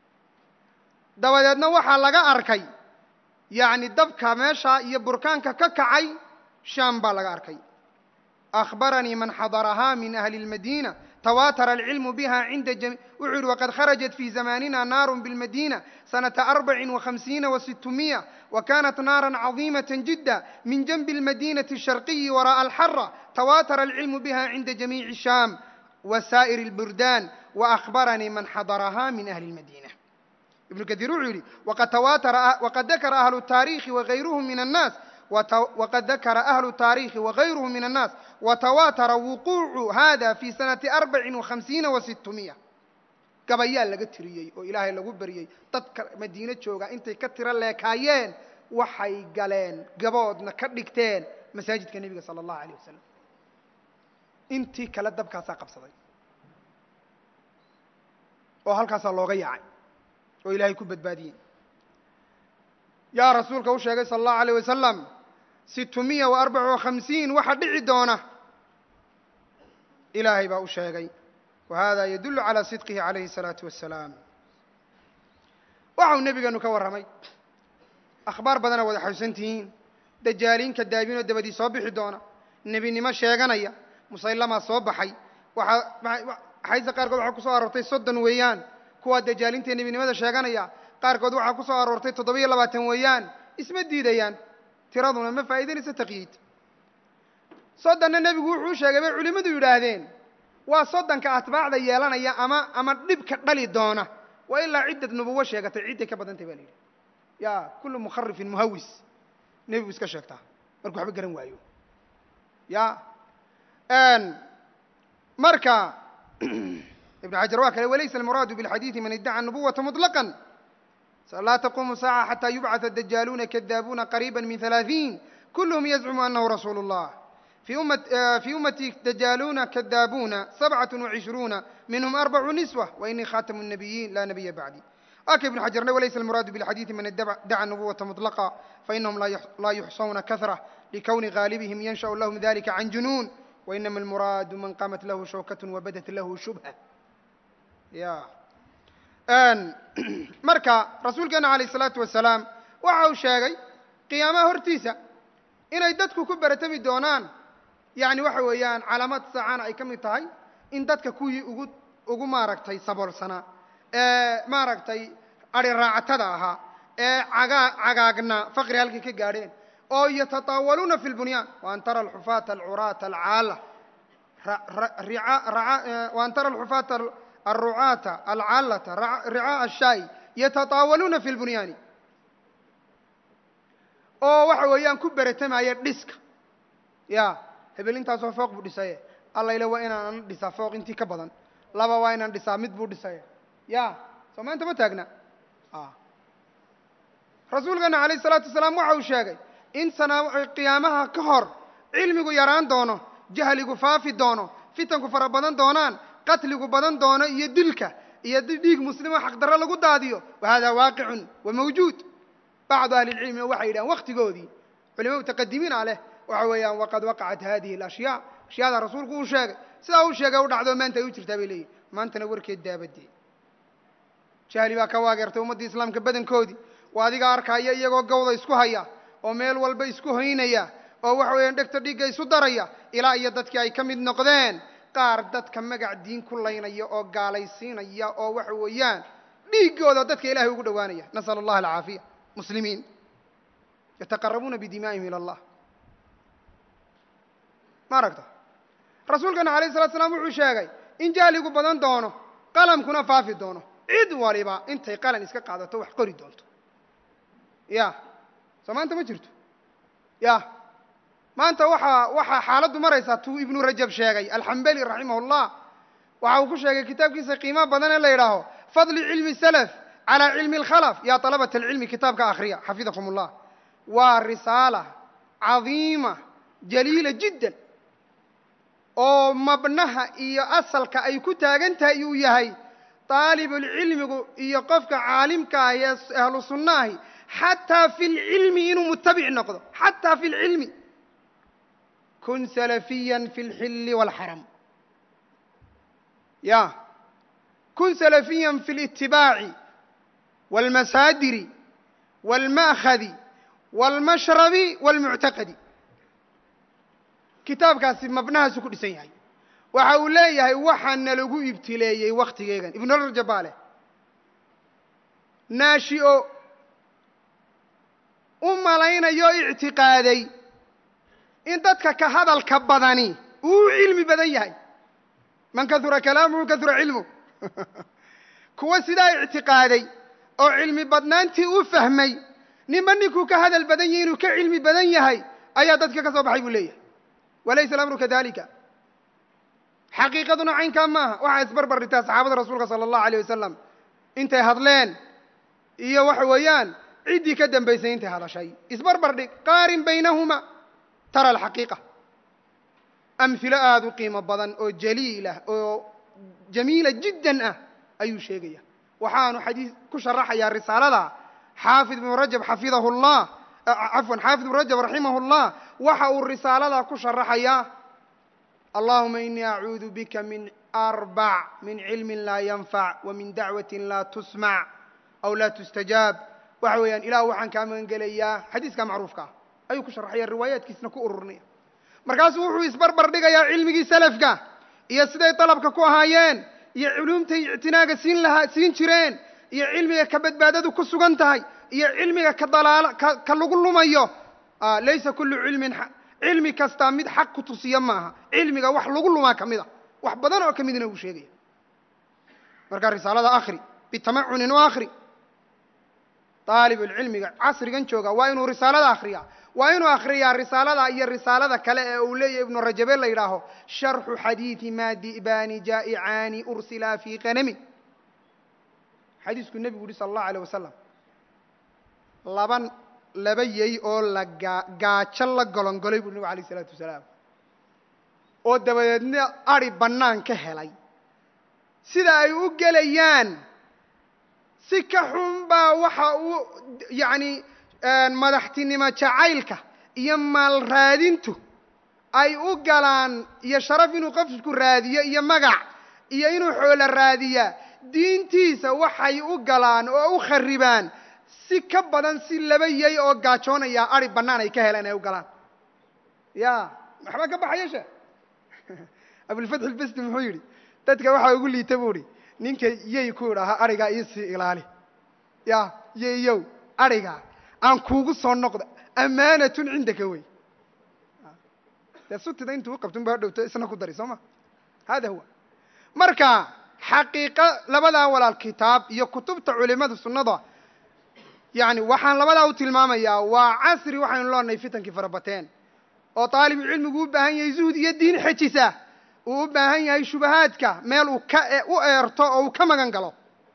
dabadeedna waxaa laga arkay yacni dabka meesha iyo burkaanka ka kacay shaam baa laga arkay akhbaranii man xadarahaa min ahli اlmadiina tawaatara alcilmu biha cinda jami wuxuu yihi waqad kharajat fi zamanina naaru biاlmadina sanata arbacin وhamsiina وsitmiya وkanat naara caظimaة jida min janbi اlmadinaةi الsharqiyi waraءa alxara tawaatara alcilmu biha cinda jamiici sham وsa'ir اlburdan وأخbaranii man xadaraha min ahli اlmadina ibnu kaثiir wuxuu yidhi waqad dakara ahlu الtaarikhi wغayruhum min الnaas wqad dakara ahlu الtaarikhi wغayruhu min الnaas watawaatara wuquucu hada fi sanati arbacin وhamsiina وsitmiya gabayaa laga tiriyey oo ilaahay lagu baryey dadka madiine jooga intay ka tiro leekaayeen waxay galeen gaboodna ka dhigteen masaajidka nebiga sala allahu alayh wasalam intii kale dabkaasaa qabsaday oo halkaasaa looga yaacay oo ilaahay ku badbaadiyey yaa rasuulka u sheegay sala allahu alayh wasalam situmiya wa arbaca wa khamsiin waxa dhici doona ilaahay baa u sheegay wa hada yadullu calaa sidqihi calayhi الsalaatu wassalaam waxau nebigeenu ka warramay akhbaar badana wada xasuusan tihiin dajaaliin kadaabiinoo dabadii soo bixi doona nebinimo sheeganaya musallamaa soo baxay waxaa xaysa qaarkood waxaa ku soo aroortay soddon weeyaan kuwaa dajaalintae nebinimada sheeganaya qaarkood waxaa ku soo aroortay toddoba-iyo labaatan weeyaan isma diidayaan tiraduna ma faa'iidanayso taqyiid soddonna nebigu wuxuu sheegay bay culimmadu yidhaahdeen waa soddonka atbaacda yeelanaya ama ama dhibka dhali doona waa ilaa ciddad nubuwo sheegatay cidday ka badantay ba la yidhi ya kullu mukharifin muhawis nebigu iska sheegtaa markuu waxba garan waayo ya marka ibn xajar waa kale walaysa almuraadu biاlxadiidi man iddaca nubuwata muطlaqا laa taqumu saaca xatى yubcaث dajaaluuna kadaabuuna qariiba min ثalaaثiin kulhm yazcumu anahu rasuulu الlah في أمتي دجالون كذابون سبعة وعشرون منهم أربع نسوة وإني خاتم النبيين لا نبي بعدي أكي ابن حجر وليس المراد بالحديث من دعا النبوة مطلقة فإنهم لا يحصون كثرة لكون غالبهم ينشأ لهم ذلك عن جنون وإنما المراد من قامت له شوكة وبدت له شبهة يا أن مركا رسول كان عليه الصلاة والسلام وعو شاقي قيامة هرتيسة إن يددكو كبرتمي دونان yacni waxa weeyaan calaamad saacana ay ka mid tahay in dadka kuwii ugu ugu maaragtay saboolsanaa ee maaragtay ari raacatada ahaa ee cagaa cagaagna faqri halkay ka gaadheen oo yatataawaluuna fi lbunyaan waan tara alxufaata alcuraata alcaala waan tara alxufaata alrucaata alcaalata ricaa ashaa'i yatataawaluuna fi lbunyaani oo waxa weeyaan ku beretamaya dhiska ya hebel intaasoo fooq buu dhisaye allayle waa inaanan dhisaa fooq intii ka badan laba waa inaan dhisaa mid buu dhisaye ya soo maanta ma taagna rasuulkeena calayh isalaatu wasalaam waxa uu sheegay in sana qiyaamaha ka hor cilmigu yaraan doono jahligu faafi doono fitanku fara badan doonaan qatligu badan doono iyo dilka iyo dhiig muslimo xaqdarro lagu daadiyo wa hada waaqicun wa mawjuud bacdu ahli lcilmina waxay yidhahaan waktigoodii culimo mutaqadimiina leh waxa weeyaan waqad waqacat hadihi alashyaa ashyaada rasuulku uu sheegay sidaa uu sheegay u dhacdo maanta ay u jirtaa bay leeyihin maantana warkeed daabadee jahli baa ka waageertay ummaddii islaamka badankoodii waa adiga arkaya iyagoo gawda isku haya oo meel walba isku hoynaya oo waxa weeyaan dhegta dhigga isu daraya ilaa iyo dadkii ay ka mid noqdeen qaar dadka magac diin ku laynaya oo gaalaysiinaya oo waxa weeyaan dhiiggooda dadka ilahay ugu dhowaanaya nasal allah alcaafiya muslimiin yataqarabuuna bidimaa'ihim ila allah ma aragta rasuulkana alayh salatu slam wuxuu sheegay in jahligu badan doono qalamkuna faafi doono cid waliba intay qalan iska qaadato wax qori doonto ya soo maanta ma jirto ya maanta waxaa waxaa xaaladdu maraysaa tuu ibnu rajab sheegay alxambali raximah اllah waxa uu ku sheegay kitaabkiisa qiimo badan ee la yidhaaho fadli cilmi salaf calaa cilmi اlkhalaf ya طalabat alcilmi kitaabka akhriya xafidakum اllah waa risaala cadiima jaliila jiddan oo mabnaha iyo asalka ay ku taagan tahay uu yahay daalibulcilmigu iyo qofka caalimka ah ee ahlu sunnaahi xataa fi lcilmi inuu mutabic noqdo xataa fi lcilmi kun salafiya fi اlxilli wاlxaram ya kun salafiya fi اlitibaaci wاlmasaadiri wاlma'khadi wاlmashrabi wاlmuctaqadi kitaabkaasi mabnahaasu ku dhisan yahay waxa uu leeyahay waxaana lagu ibtileeyey wakhtigeegan ibnurajab baa leh naashio u malaynayo ictiqaaday in dadka ka hadalka badani uu cilmi badan yahay man kahura kalaamuhu kahura cilmu kuwa sidaa ictiqaaday oo cilmi badnaantii u fahmay ninba ninkuu ka hadal badan yahay inuu ka cilmi badan yahay ayaa dadka ka soo baxay buu leeyahay walaysa alamru kadalika xaqiiqaduna caynkaa maaha waxaa isbarbar dhigtaa saxaabada rasuulka sala allahu alayh wasalam intay hadleen iyo waxa weeyaan ciddii ka dambaysay intay hadashay isbarbar dhig qaarin baynahuma tara alxaqiiqa amhilo aada u qiimo badan oo jaliilah oo jamiila jiddan ah ayuu sheegaya waxaanu xadiis ku sharaxayaa risaalada xaafid ibnu rajab xafidahu llah cafwan xaafid ibnu rajab raximahu llah waxa uu risaalada ku sharaxayaa allahuma inii acuudu bika min arbac min cilmin laa yanfac wa min dacwatin laa tusmac aw laa tustajaab waxa weeyaan ilah waxaan kaa magan gelayaa xadiiska macruufka ah ayuu ku sharaxaya riwaayaadkiisna ku ururinaya markaasuu wuxuu isbarbar dhigayaa cilmigii salafka iyo siday dalabka ku ahaayeen iyo culuumtay ictinaaga siin lahaa siin jireen iyo cilmiga ka badbaadadu ku sugan tahay iyo cilmiga ka dalaala ka ka lagu lumayo laysa kullu cilmin cilmi kastaa mid xaq ku tusiya maaha cilmiga wax lagu lumaa ka mid a wax badan oo ka midna uu sheegaya markaa risaalada akhri bitamacunin u akhri daalibulcilmiga casrigan jooga waa inuu risaalada akhriyaa waa inuu akhriyaa risaalada iyo risaalada kale ee uu leeyahy ibnu rajabe la yidhaaho sharxu xadiidi ma di'baani jaa'icaani ursilaa fii qanamin xadiisku nebigu yihi sala allahu alayh wasalam laba laba yey oo la gaa gaajo la golongolay buu nebigu alayh isalaatu wasalaam oo dabadeedna adi bannaan ka helay sida ay u gelayaan si ka xun baa waxa uu yacni madaxtinimo jacaylka iyo maal raadintu ay u galaan iyo sharaf inuu qofku raadiyo iyo magac iyo inuu xoolo raadiyaa diintiisa waxay u galaan oo u kharibaan si ka badan si laba yey oo gaajoonaya adi bannaan ay ka heleen ay u galaan ya waxbaa ka baxaya she abulfatx ilbesti muxuu yidhi dadka waxaa ugu liita buu ihi ninka yey ku idhaaha adhigaa iisii ilaali ya yeyow adhigaa aan kuugu soo noqda amaanatun cindaka wey dee sutida intuu uqabtun ba dhowto isna ku dari soo ma hada huwa marka xaqiiqa labadaa walaal kitaab iyo kutubta culimada sunnada yani waxaan labadaa u tilmaamayaa waa casri waxaynu loonahay fitankii farabateen oo taalibu cilmigu u baahan yahay zuhd iyo diin xejisa uu u baahan yahay shubahaadka meel uu ka u eerto oo uu ka magan galo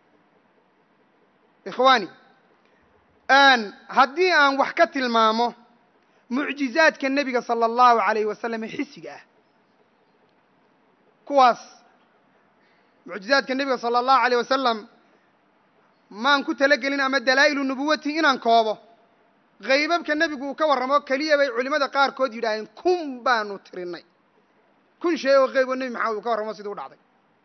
ikhwaani haddii aan wax ka tilmaamo mucjizaadka nebiga sala allahu alayh wasalam ee xisiga ah kuwaas mucjizaadka nebiga sala allahu alayh wasalam maan ku talagelin ama dalaa'ilu nubuwati inaan koobo haybabka nebigu uu ka warramo keliya bay culimmada qaarkood yidhaaheen kun baanu tirinay kun shay oo qeyb oo nebi maxamed uu ka warramo sidii u dhacday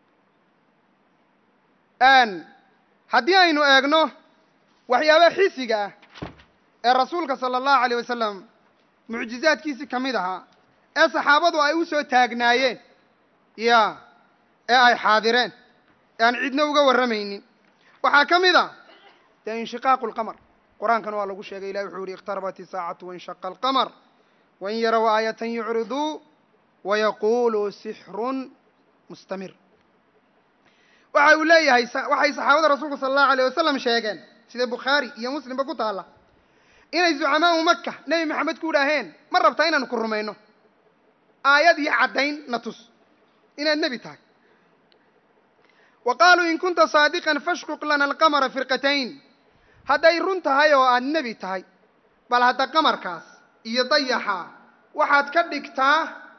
haddii aynu eegno waxyaabaha xisiga ah ee rasuulka sala allahu alayh wasalam mucjizaadkiisii ka mid ahaa ee saxaabadu ay u soo taagnaayeen ya ee ay xaadireen ee aan cidna uga warramaynin waxaa ka mid a dee inshiqaaqu lqamar qur-aankana waa lagu sheegay ilahi wuxuu yihi iqtarabat isaacatu wanshaqa alqamar wain yarow aayatan yucriduu wayaquluu sixrun mustamir waxa uu leeyahay waxay saxaabada rasuulku sala allahu alayh wasalam sheegeen sida bukhaari iyo muslimba ku taalla inay zucamaau maka nebi maxamed ku idhaaheen ma rabtaa inaanu ku rumayno aayad iyo caddayn na tus inaad nebi tahay wa qaaluu in kunta saadiqan fashquq lana alqamara firqatayn hadday run tahay oo aad nebi tahay bal hadda qamarkaas iyo dayaxa waxaad ka dhigtaa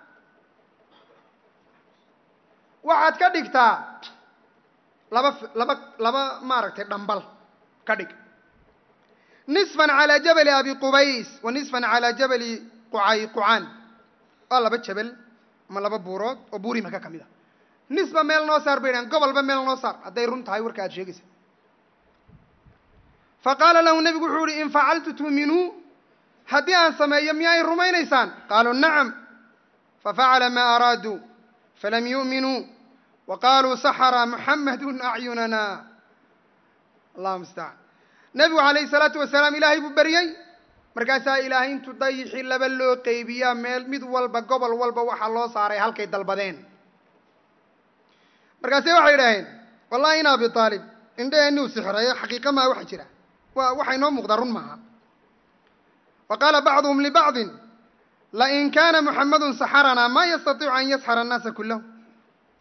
waxaad ka dhigtaa laba laba laba maaragtay dhambal ka dhig nisfan calaa jabali abi qubays wa nisfan calaa jabali qucay qucaan waa laba jabal ama laba buurood oo buuri maka ka mid a nisba meel noo saar bay dhahan gobolba meel noo saar hadday run tahay warka aad sheegaysa fa qaala lahu nebigu wuxuu uhi in facaltu tuuminuu haddii aan sameeyo miyaay rumaynaysaan qaaluu nacam fafacala maa araaduu falam yu'minuu wa qaaluu saxara muxamadun acyunana allahu mustacaan nebigu calayhi salaatu wasalaam ilaahay buu beryey markaasaa ilaahay intuu dayixii laba loo qeybiyaa meel mid walba gobol walba waxaa loo saaray halkay dalbadeen markaase waxay idhaaheen wallahi in abi aalib indhaheenniu sixreeyo xaqiiqa maa waxa jira wa waxaa inoo muuqdaa run maaha wa qaala bacduhum libacdin lain kaana muxamadun saxaranaa ma yastatiicu an yasxara annaasa kullahu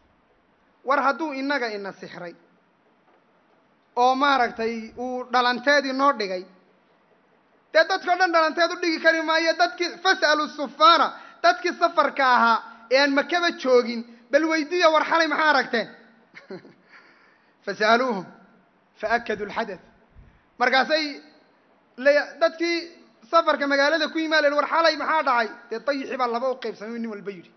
war hadduu innaga ina sixray oo maaragtay uu dhalanteedii noo dhigay dee dadkao dhan dhalanteed u dhigi kari maayo dadkii fas'alu sufaana dadkii safarka ahaa ee aan makaba joogin bal weydiiya war xalay maxaa aragteen fasa'aluuhum faakaduu alxadath markaasay dadkii safarka magaalada ku yimaalen war xalay maxaa dhacay dee dayixii baa laba u qaybsamay nin walba yidhi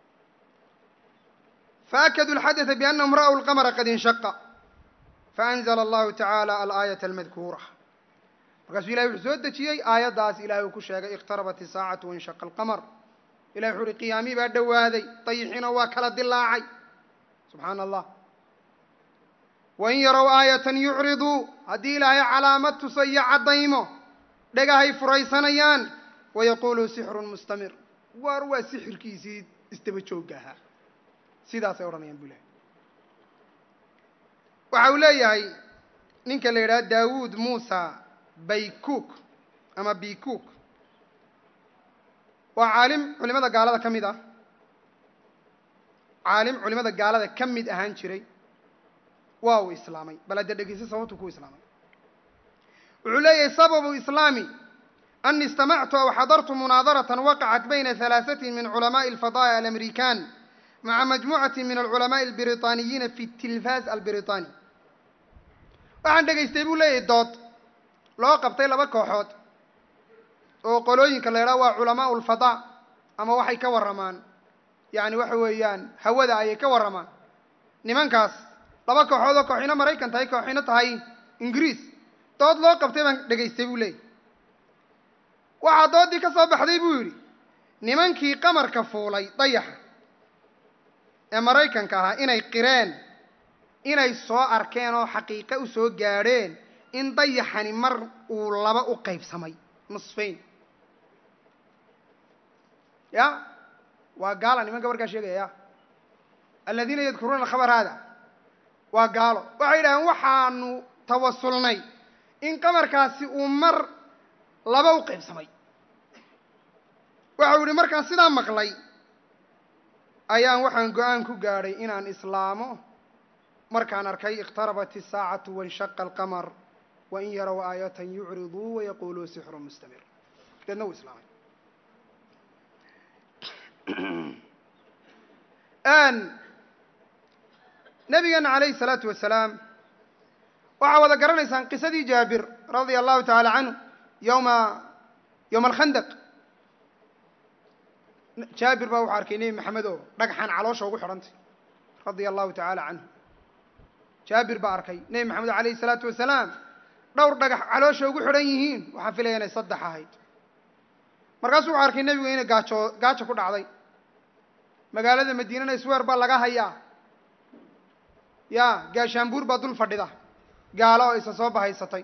faakaduu alxadatha biannahum ra'w lqamara qad inshaqa faanzla allahu tacaala alaayata almadkuura markaasuu ilahay wuxuu soo dejiyey aayaddaas ilahay uu ku sheegay iqtarabat isaacatu wanshaqa alqamar ilahay wuxu uhi qiyaamii baa dhowaaday dayixiina waa kala dilaacay subxaana allah wain yarow aayatan yucriduu haddii ilaahay calaamad tuso iyo caddaymo dhagahay furaysanayaan wayaquuluu sixrun mustamir waar waa sixirkiisii isdaba joogga ahaa sidaasay odhanayaan bu ilahay waxa uu leeyahay ninka la yidhaha daawuud muusa baykuk ama bikuk waa caalim culimada gaalada ka mid ah caalim culimada gaalada ka mid ahaan jiray waa uu islaamay bal hadda dhegeysa sababtu ku islaamay wuxuu leeyahay sababu islaami ani istamactu aw xadartu munaadaratan waqacat bayna halaaثatin min culamaءi alfadaaya alamrikan maca majmucati min alculamaءi albiriطaaniyiina fi tilfaaz albiriطaani waxaan dhegaystay buu leeyahay dood loo qabtay laba kooxood oo qolooyinka la yidhaha waa culamaau lfadaa ama waxay ka warramaan yacni waxa weeyaan hawada ayay ka warramaan nimankaas laba kooxood oo kooxina maraykan tahay kooxina tahay ingiriis dood loo qabtay baan dhegaystay buu leeyahy waxaa doodii ka soo baxday buu yidhi nimankii qamarka fuulay dayaxa ee maraykanka ahaa inay qireen inay soo arkeen oo xaqiiqe u soo gaadheen in dayaxani mar uu laba u qaybsamay nusfayn ya waa gaala nimanka markaa sheegaya ya aladiina yadkuruuna alkhabar haada waa gaalo waxay yidhahdeen waxaanu tawasulnay in qamarkaasi uu mar laba u qaybsamay waxa uu yihi markaan sidaa maqlay ayaan waxaan go-aan ku gaadhay inaan islaamo markaan arkay iqtarabat isaacatu wanshaqa alqamar wain yarow aayatan yucriduu wayaquluu sixru mustamir deedna wuu islaamay nabigeena calayhi salaatu wasalaam waxaa wada garanaysaan qisadii jaabir radia allahu tacaala canhu yowma yowma alkhandaq jaabir baa wuxuu arkay nebi maxamed oo dhagxan caloosha ugu xidhantay radia allahu tacaala canhu jaabir baa arkay nebi maxamed calayhi salaatu wasalaam dhowr dhagax caloosha ugu xidhan yihiin waxaan filaya inay saddex ahayd markaasuu wuxuu arkay nebigu inay gaajo gaajo ku dhacday magaalada madiinana isweer baa laga hayaa ya gaashaanbuur baa dul fadhida gaalo oo isa soo bahaysatay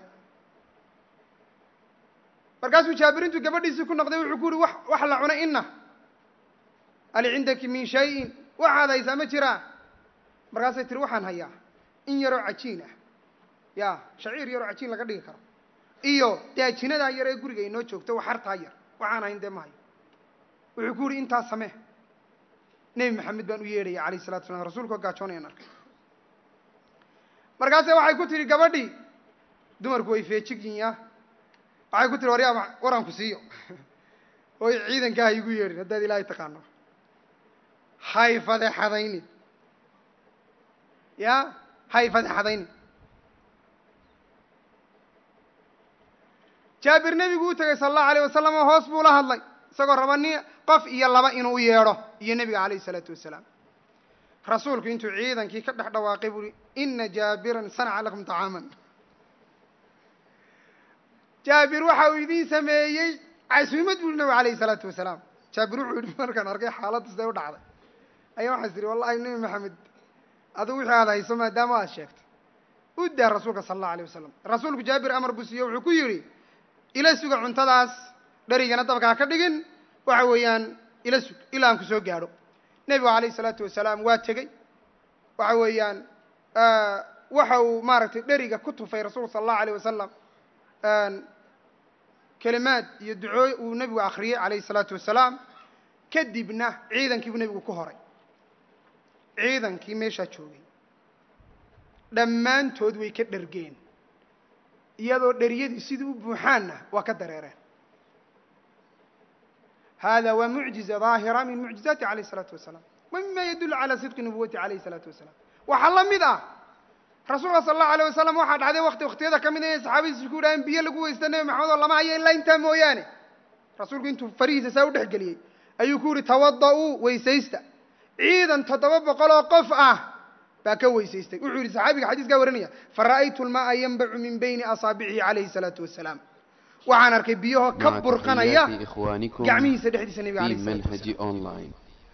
markaasuu jaabir intuu gabadhiisii ku noqday wuxuu ku yihi wax wax la cunay ina ali cindaki min shayin waxaad haysaa ma jiraa markaasay tiri waxaan hayaa in yaroo cajiin ah ya shaciir yaroo cajiin laga dhigi karo iyo daajinadaa yar ee guriga inoo joogto waxartaa yar waxaan hayn dee ma hayo wuxuu ku yihi intaas samee nebi maxamed baan u yeedhaya alayh salatu slam rasuulkao gaajoonayaan arkay markaase waxay ku tihi gabadhii dumarku way feejigyin ya waxay ku tihi waryaa waranku siiyo oy ciidanka ha igu yeedhin haddaad ilaahay taqaano hay fadeexadaynin ya hay fadeexadaynin jaabir nebigu u tegay sala allahu alayh wasalam oo hoos buu la hadlay isagoo raba ni qof iyo laba inuu u yeedho iyo nebiga calayhi isalaatu wasalaam rasuulku intuu ciidankii ka dhex dhawaaqay buu uhi ina jaabiran sanaca lakum طacaaman jaabir waxa uu idiin sameeyey casuumad buu nabigu alayhi isalaatu wasalaam jaabir wuxuu yihi markaan arkay xaaladda siday u dhacday ayaa waxaas tihi wallahi nebi maxamed adigu wixii aad hayso maadaama aad sheegtay u daa rasuulka sala allahu alayh wasalam rasuulku jaabir amar buu siiye wuxuu ku yidhi ila suga cuntadaas dherigana dabka ha ka dhigin waxa weeyaan ila sug ilaa aan ku soo gaadho nebigu calayhi isalaatu wasalaam waa tegey waxa weeyaan waxa uu maaragtay dheriga ku tufay rasuulku sala allahu alayh wasalam kelimaad iyo ducooy uu nebigu akhriyey calayhi isalaatu wasalaam kadibna ciidankii buu nebigu ku horay ciidankii meeshaa joogay dhammaantood way ka dhergeen iyadoo dheryadii sidii u buuxaanna waa ka dareereen hada waa mucjiza daahira min mucjizaati alayh الsalaatu wasalaam wa mima yadulu calى sidqi nubuwati alayh الsalaatu wasalaam waxaa la mid ah rasuulka sala allahu alay wasalam waxaa dhacday wakti waktiyada ka mid inay saxaabadiisu ku yidhaaheen biyo lagu weysta nebi maxamed oo lama hayo ilaa intaa mooyaane rasuulku intuu farihiisa saa u dhex geliyey ayuu ku yihi tawada'uu weysaysta ciidan toddoba boqol oo qof ah baa ka weysaystay wuxuu yihi saxaabiga xadiiskaa warinaya fara'aytu lma'a yanbacu min bayni asaabicihi calayhi salaatu wasalaam waxaan arkay biyahoo ka مع burqanaya تحيات إخوانكم gacmihiisa dhexdiisa nebiga في alayh salaatu منهج أونلاين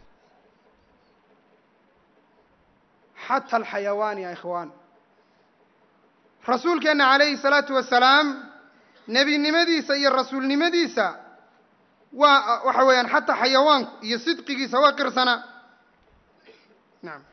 xata alxayawaan ya ikhwaan rasuulkeenna calayhi salaatu wasalaam nebinimadiisa iyo rasuulnimadiisa waa waxa weeyaan xataa xayawaanku iyo sidqigiisa waa qirsana nacam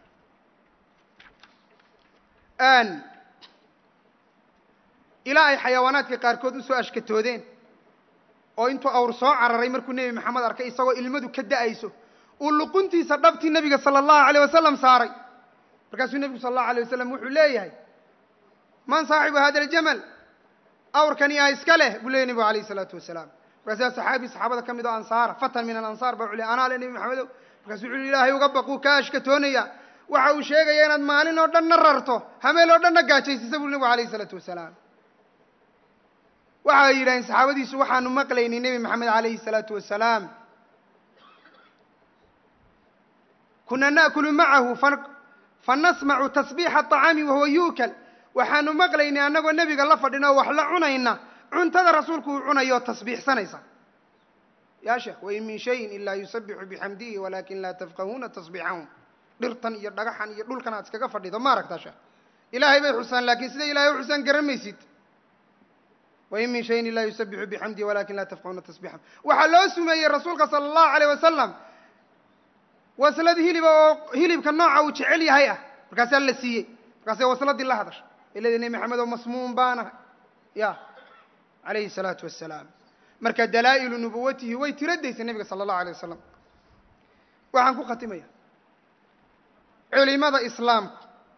ilaa ay xayawaanaadka qaarkood usoo ashkatoodeen oo intuu awr soo cararay markuu nebi maxamed arkay isagoo ilmadu ka da'ayso uu luquntiisa dhabtii nebiga sala allahu alayh wasalam saaray markaasuu nebigu sala allahu alayh wasalam wuxuu leeyahay man saaxibu hada aljamal awrkani yaa iska leh buu leeyay nebigu alayh isalaatu wasalaam markaasaa saxaabi saxaabada ka mid oo ansaara fatan min alansaar baa wuxuu leey anaa le nebi maxamedow markaasuu wuxuu ilaahay uga baquu ka ashkatoonaya waxa uu sheegaya inaad maalin oo dhanna rarto hameel oo dhanna gaajaysisa buu nebigu alayh isalaatu wasalaam waxay yidhaheen saxaabadiisu waxaanu maqlaynay nebi maxamed calayhi الsalaatu wasalaam kuna naأkulu macahu fanasmacu tasbiixa الطacaami wahuwa yuukal waxaanu maqlaynay annagoo nebiga la fadhina oo wax la cunayna cuntada rasuulku uu cunayo oo tasbiixsanaysa ya sheekh wain min shayin ilaa yusabixu bixamdihi walakin laa tafqahuuna tasbiixahum dhirtan iyo dhagaxan iyo dhulkan aad iskaga fadhido ma aragtaa sheekh ilaahay bay xusaan laakiin sida ilahay u xusaan garan maysid wain min shayin ilaa yusabixu bixamdihi walakin laa tafqahuuna tasbiixahum waxaa loo sumeeyey rasuulka sala allahu alayh wasalam waslad hiliba oo hilibka nooca uu jecel yahay ah markaasaa la siiyey markaasay wasladii la hadashay iladi nebi maxamed oo masmuum baanahay ya calayhi الsalaatu wasalaam marka dalaa'ilu nubuwatihi way tiradaysa nebiga sala allahu alay wasalam waxaan ku khatimaya culimada islaamku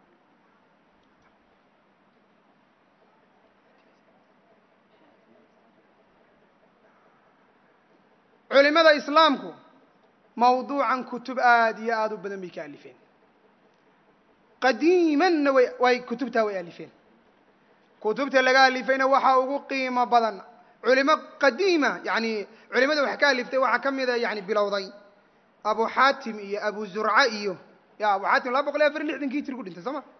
culimada islaamku mawduucan kutub aad iyo aada u badan bay ka alifeen qadiimanna way way kutubtaa way alifeen kutubta laga alifayna waxaa ugu qiimo badan culimo qadiima yani culimada wax ka aliftay waxaa ka mida yani bilowday abu xaatim iyo abu zurca iyo ya abu xaatim laba boqol iyo afar iyo lixdankii hijri ku dhintay soo ma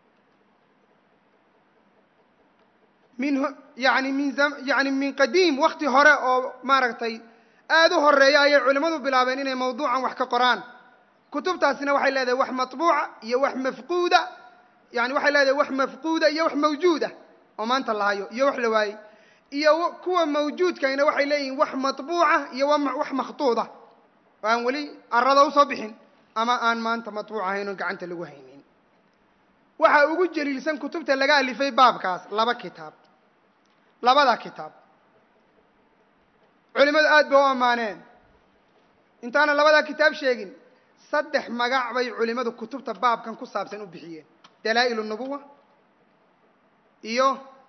min yani min yani min qadiim wakti hore oo maaragtay aada u horeeya ayay culimmadu bilaabeen inay mawduucan wax ka qoraan kutubtaasina waxay leedahay wax matbuuca iyo wax mafquuda yani waxay leedahay wax mafquuda iyo wax mawjuuda oo maanta la hayo iyo wax la waayey iyo kuwa mawjuudkayna waxay leeyihiin wax matbuuca iyo wax makhtuuda oo aan weli arada usoo bixin ama aan maanta matbuuc ahayn oo gacanta lagu haynin waxaa ugu jaliilsan kutubta laga alifay baabkaas laba kitaab labada kitaab culimadu aad ba u ammaaneen intaana labadaa kitaab sheegin saddex magac bay culimadu kutubta baabkan ku saabsan u bixiyeen dalaa'il الnubuwa iyo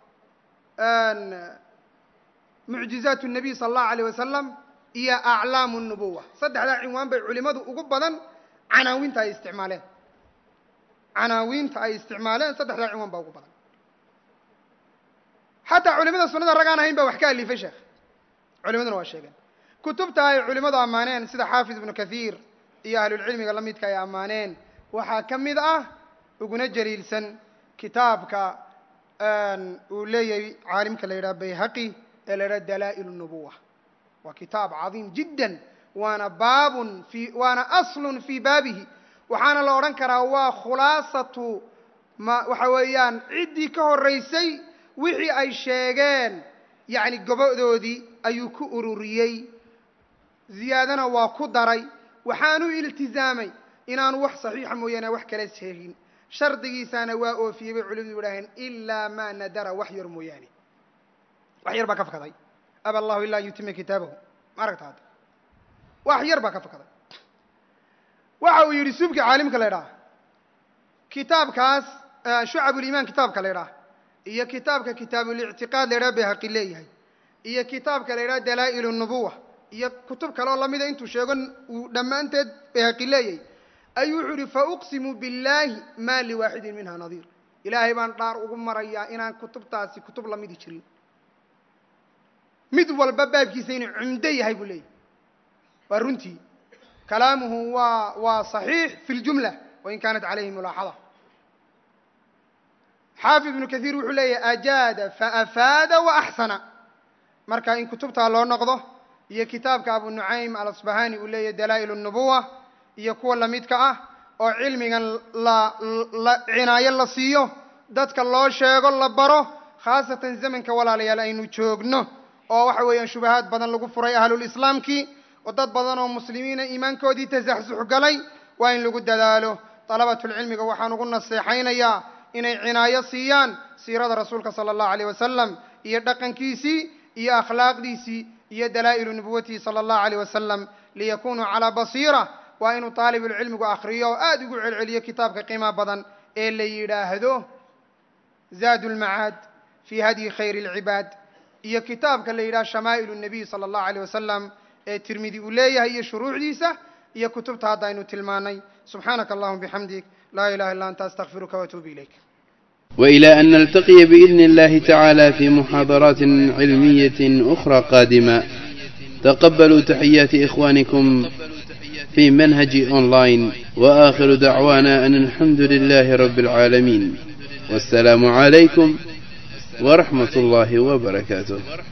mucjizaat الnabiy sala allahu alayh wasalam iyo aclaamu الnubuwa saddexdaa cinwaan bay culimadu ugu badan canaawiinta ay isticmaaleen canaawiinta ay isticmaaleen saddexdaa cinwaan baa ugu badan xataa culimada sunada rag aan ahayn baa wax ka alifay sheekh culimaduna waa sheegeen kutubta ay culimadu ammaaneen sida xaafid ibnu kathiir iyo ahlulcilmiga la midka ay ammaaneen waxaa ka mid ah uguna jaliilsan kitaabka uu leeyahay caalimka la yidhaha bayhaqi ee la yidhaha dalaa'il الnubuwa waa kitaab cadiim jiddan waana baabun fi waana aslun fii baabihi waxaana la odhan karaa waa khulaasatu ma waxa weeyaan ciddii ka horeysay wixii ay sheegeen yacni gobodoodii ayuu ku ururiyey ziyaadana waa ku daray waxaanu iltizaamay inaanu wax saxiixa mooyaane wax kala sheegin shardigiisaana waa oofiyey bay culimadu idhaaheen ilaa maa nadara wax yar mooyaane wax yar baa ka fakaday aba allahu ilaa an yutima kitaabahu ma aragta hadda wax yar baa ka fakaday waxa uu yidhi subki caalimka la ydhaha kitaabkaas shucabulimaan kitaabka la idhaah iyo kitaabka kitaabulictiqaad la idhaha bayhaqi leeyahay iyo kitaabka la idhaha dalaa'il nubuwa iyo kutub kale oo lamida intuu sheego uu dhammaanteed bayhaqi leeyahay ayuu wuxuu yihi fauqsimu billaahi maa liwaaxidin minha nadiir ilaahay baan dhaar ugu marayaa inaan kutubtaasi kutub lamidi jirin mid walba baabkiisa inuu cumdo yahay buu leeyahy waa runtii kalaamuhu waa waa صaxiix fi اljumla wain kaanat calayhi mulaaxada xaafid ibnu kahiir wuxuu leeyahy ajaada faafaada waaxsana marka in kutubtaa loo noqdo iyo kitaabka abu nucaym alasbahani uu leeyahy dalaa'il الnubuwa iyo kuwa lamidka ah oo cilmigan la la cinaayo la siiyo dadka loo sheego la baro khaasatan zamanka walaalayaal aynu joogno oo waxa weeyaan shubahaad badan lagu furay ahlulislaamkii oo dad badan oo muslimiina iimaankoodii tasaxsux galay waa in lagu dadaalo dalabatulcilmiga waxaan ugu naseexaynayaa inay cinaayo siiyaan siirada rasuulka sala allahu alayh wasalam iyo dhaqankiisii iyo akhlaaqdiisii iyo dalaa'ilu nubuwatihi sala allahu alayh wasalam liyakunuu calaa basiira waa inuu taalibulcilmigu akhriyo oo aada ugu celceliyo kitaabka qiima badan ee la yidhaahdo zaadu lmacaad fii hadyi khayri اlcibaad iyo kitaabka la yidhaha shamaa'ilu nabiy sala allahu alayh wasalam ee tirmidi uu leeyahay iyo shuruucdiisa iyo kutubta hadda aynu tilmaanay subxaanaka allahuma bixamdik laa ilaha illa anta astaqfiruka waatuubu ilayk وإلى أن نلتقي بإذن الله تعالى في محاضرات علمية أخرى قادمة تقبلوا تحيات إخوانكم في منهج أونلاين وآخر دعوانا أن الحمد لله رب العالمين والسلام عليكم ورحمة الله وبركاته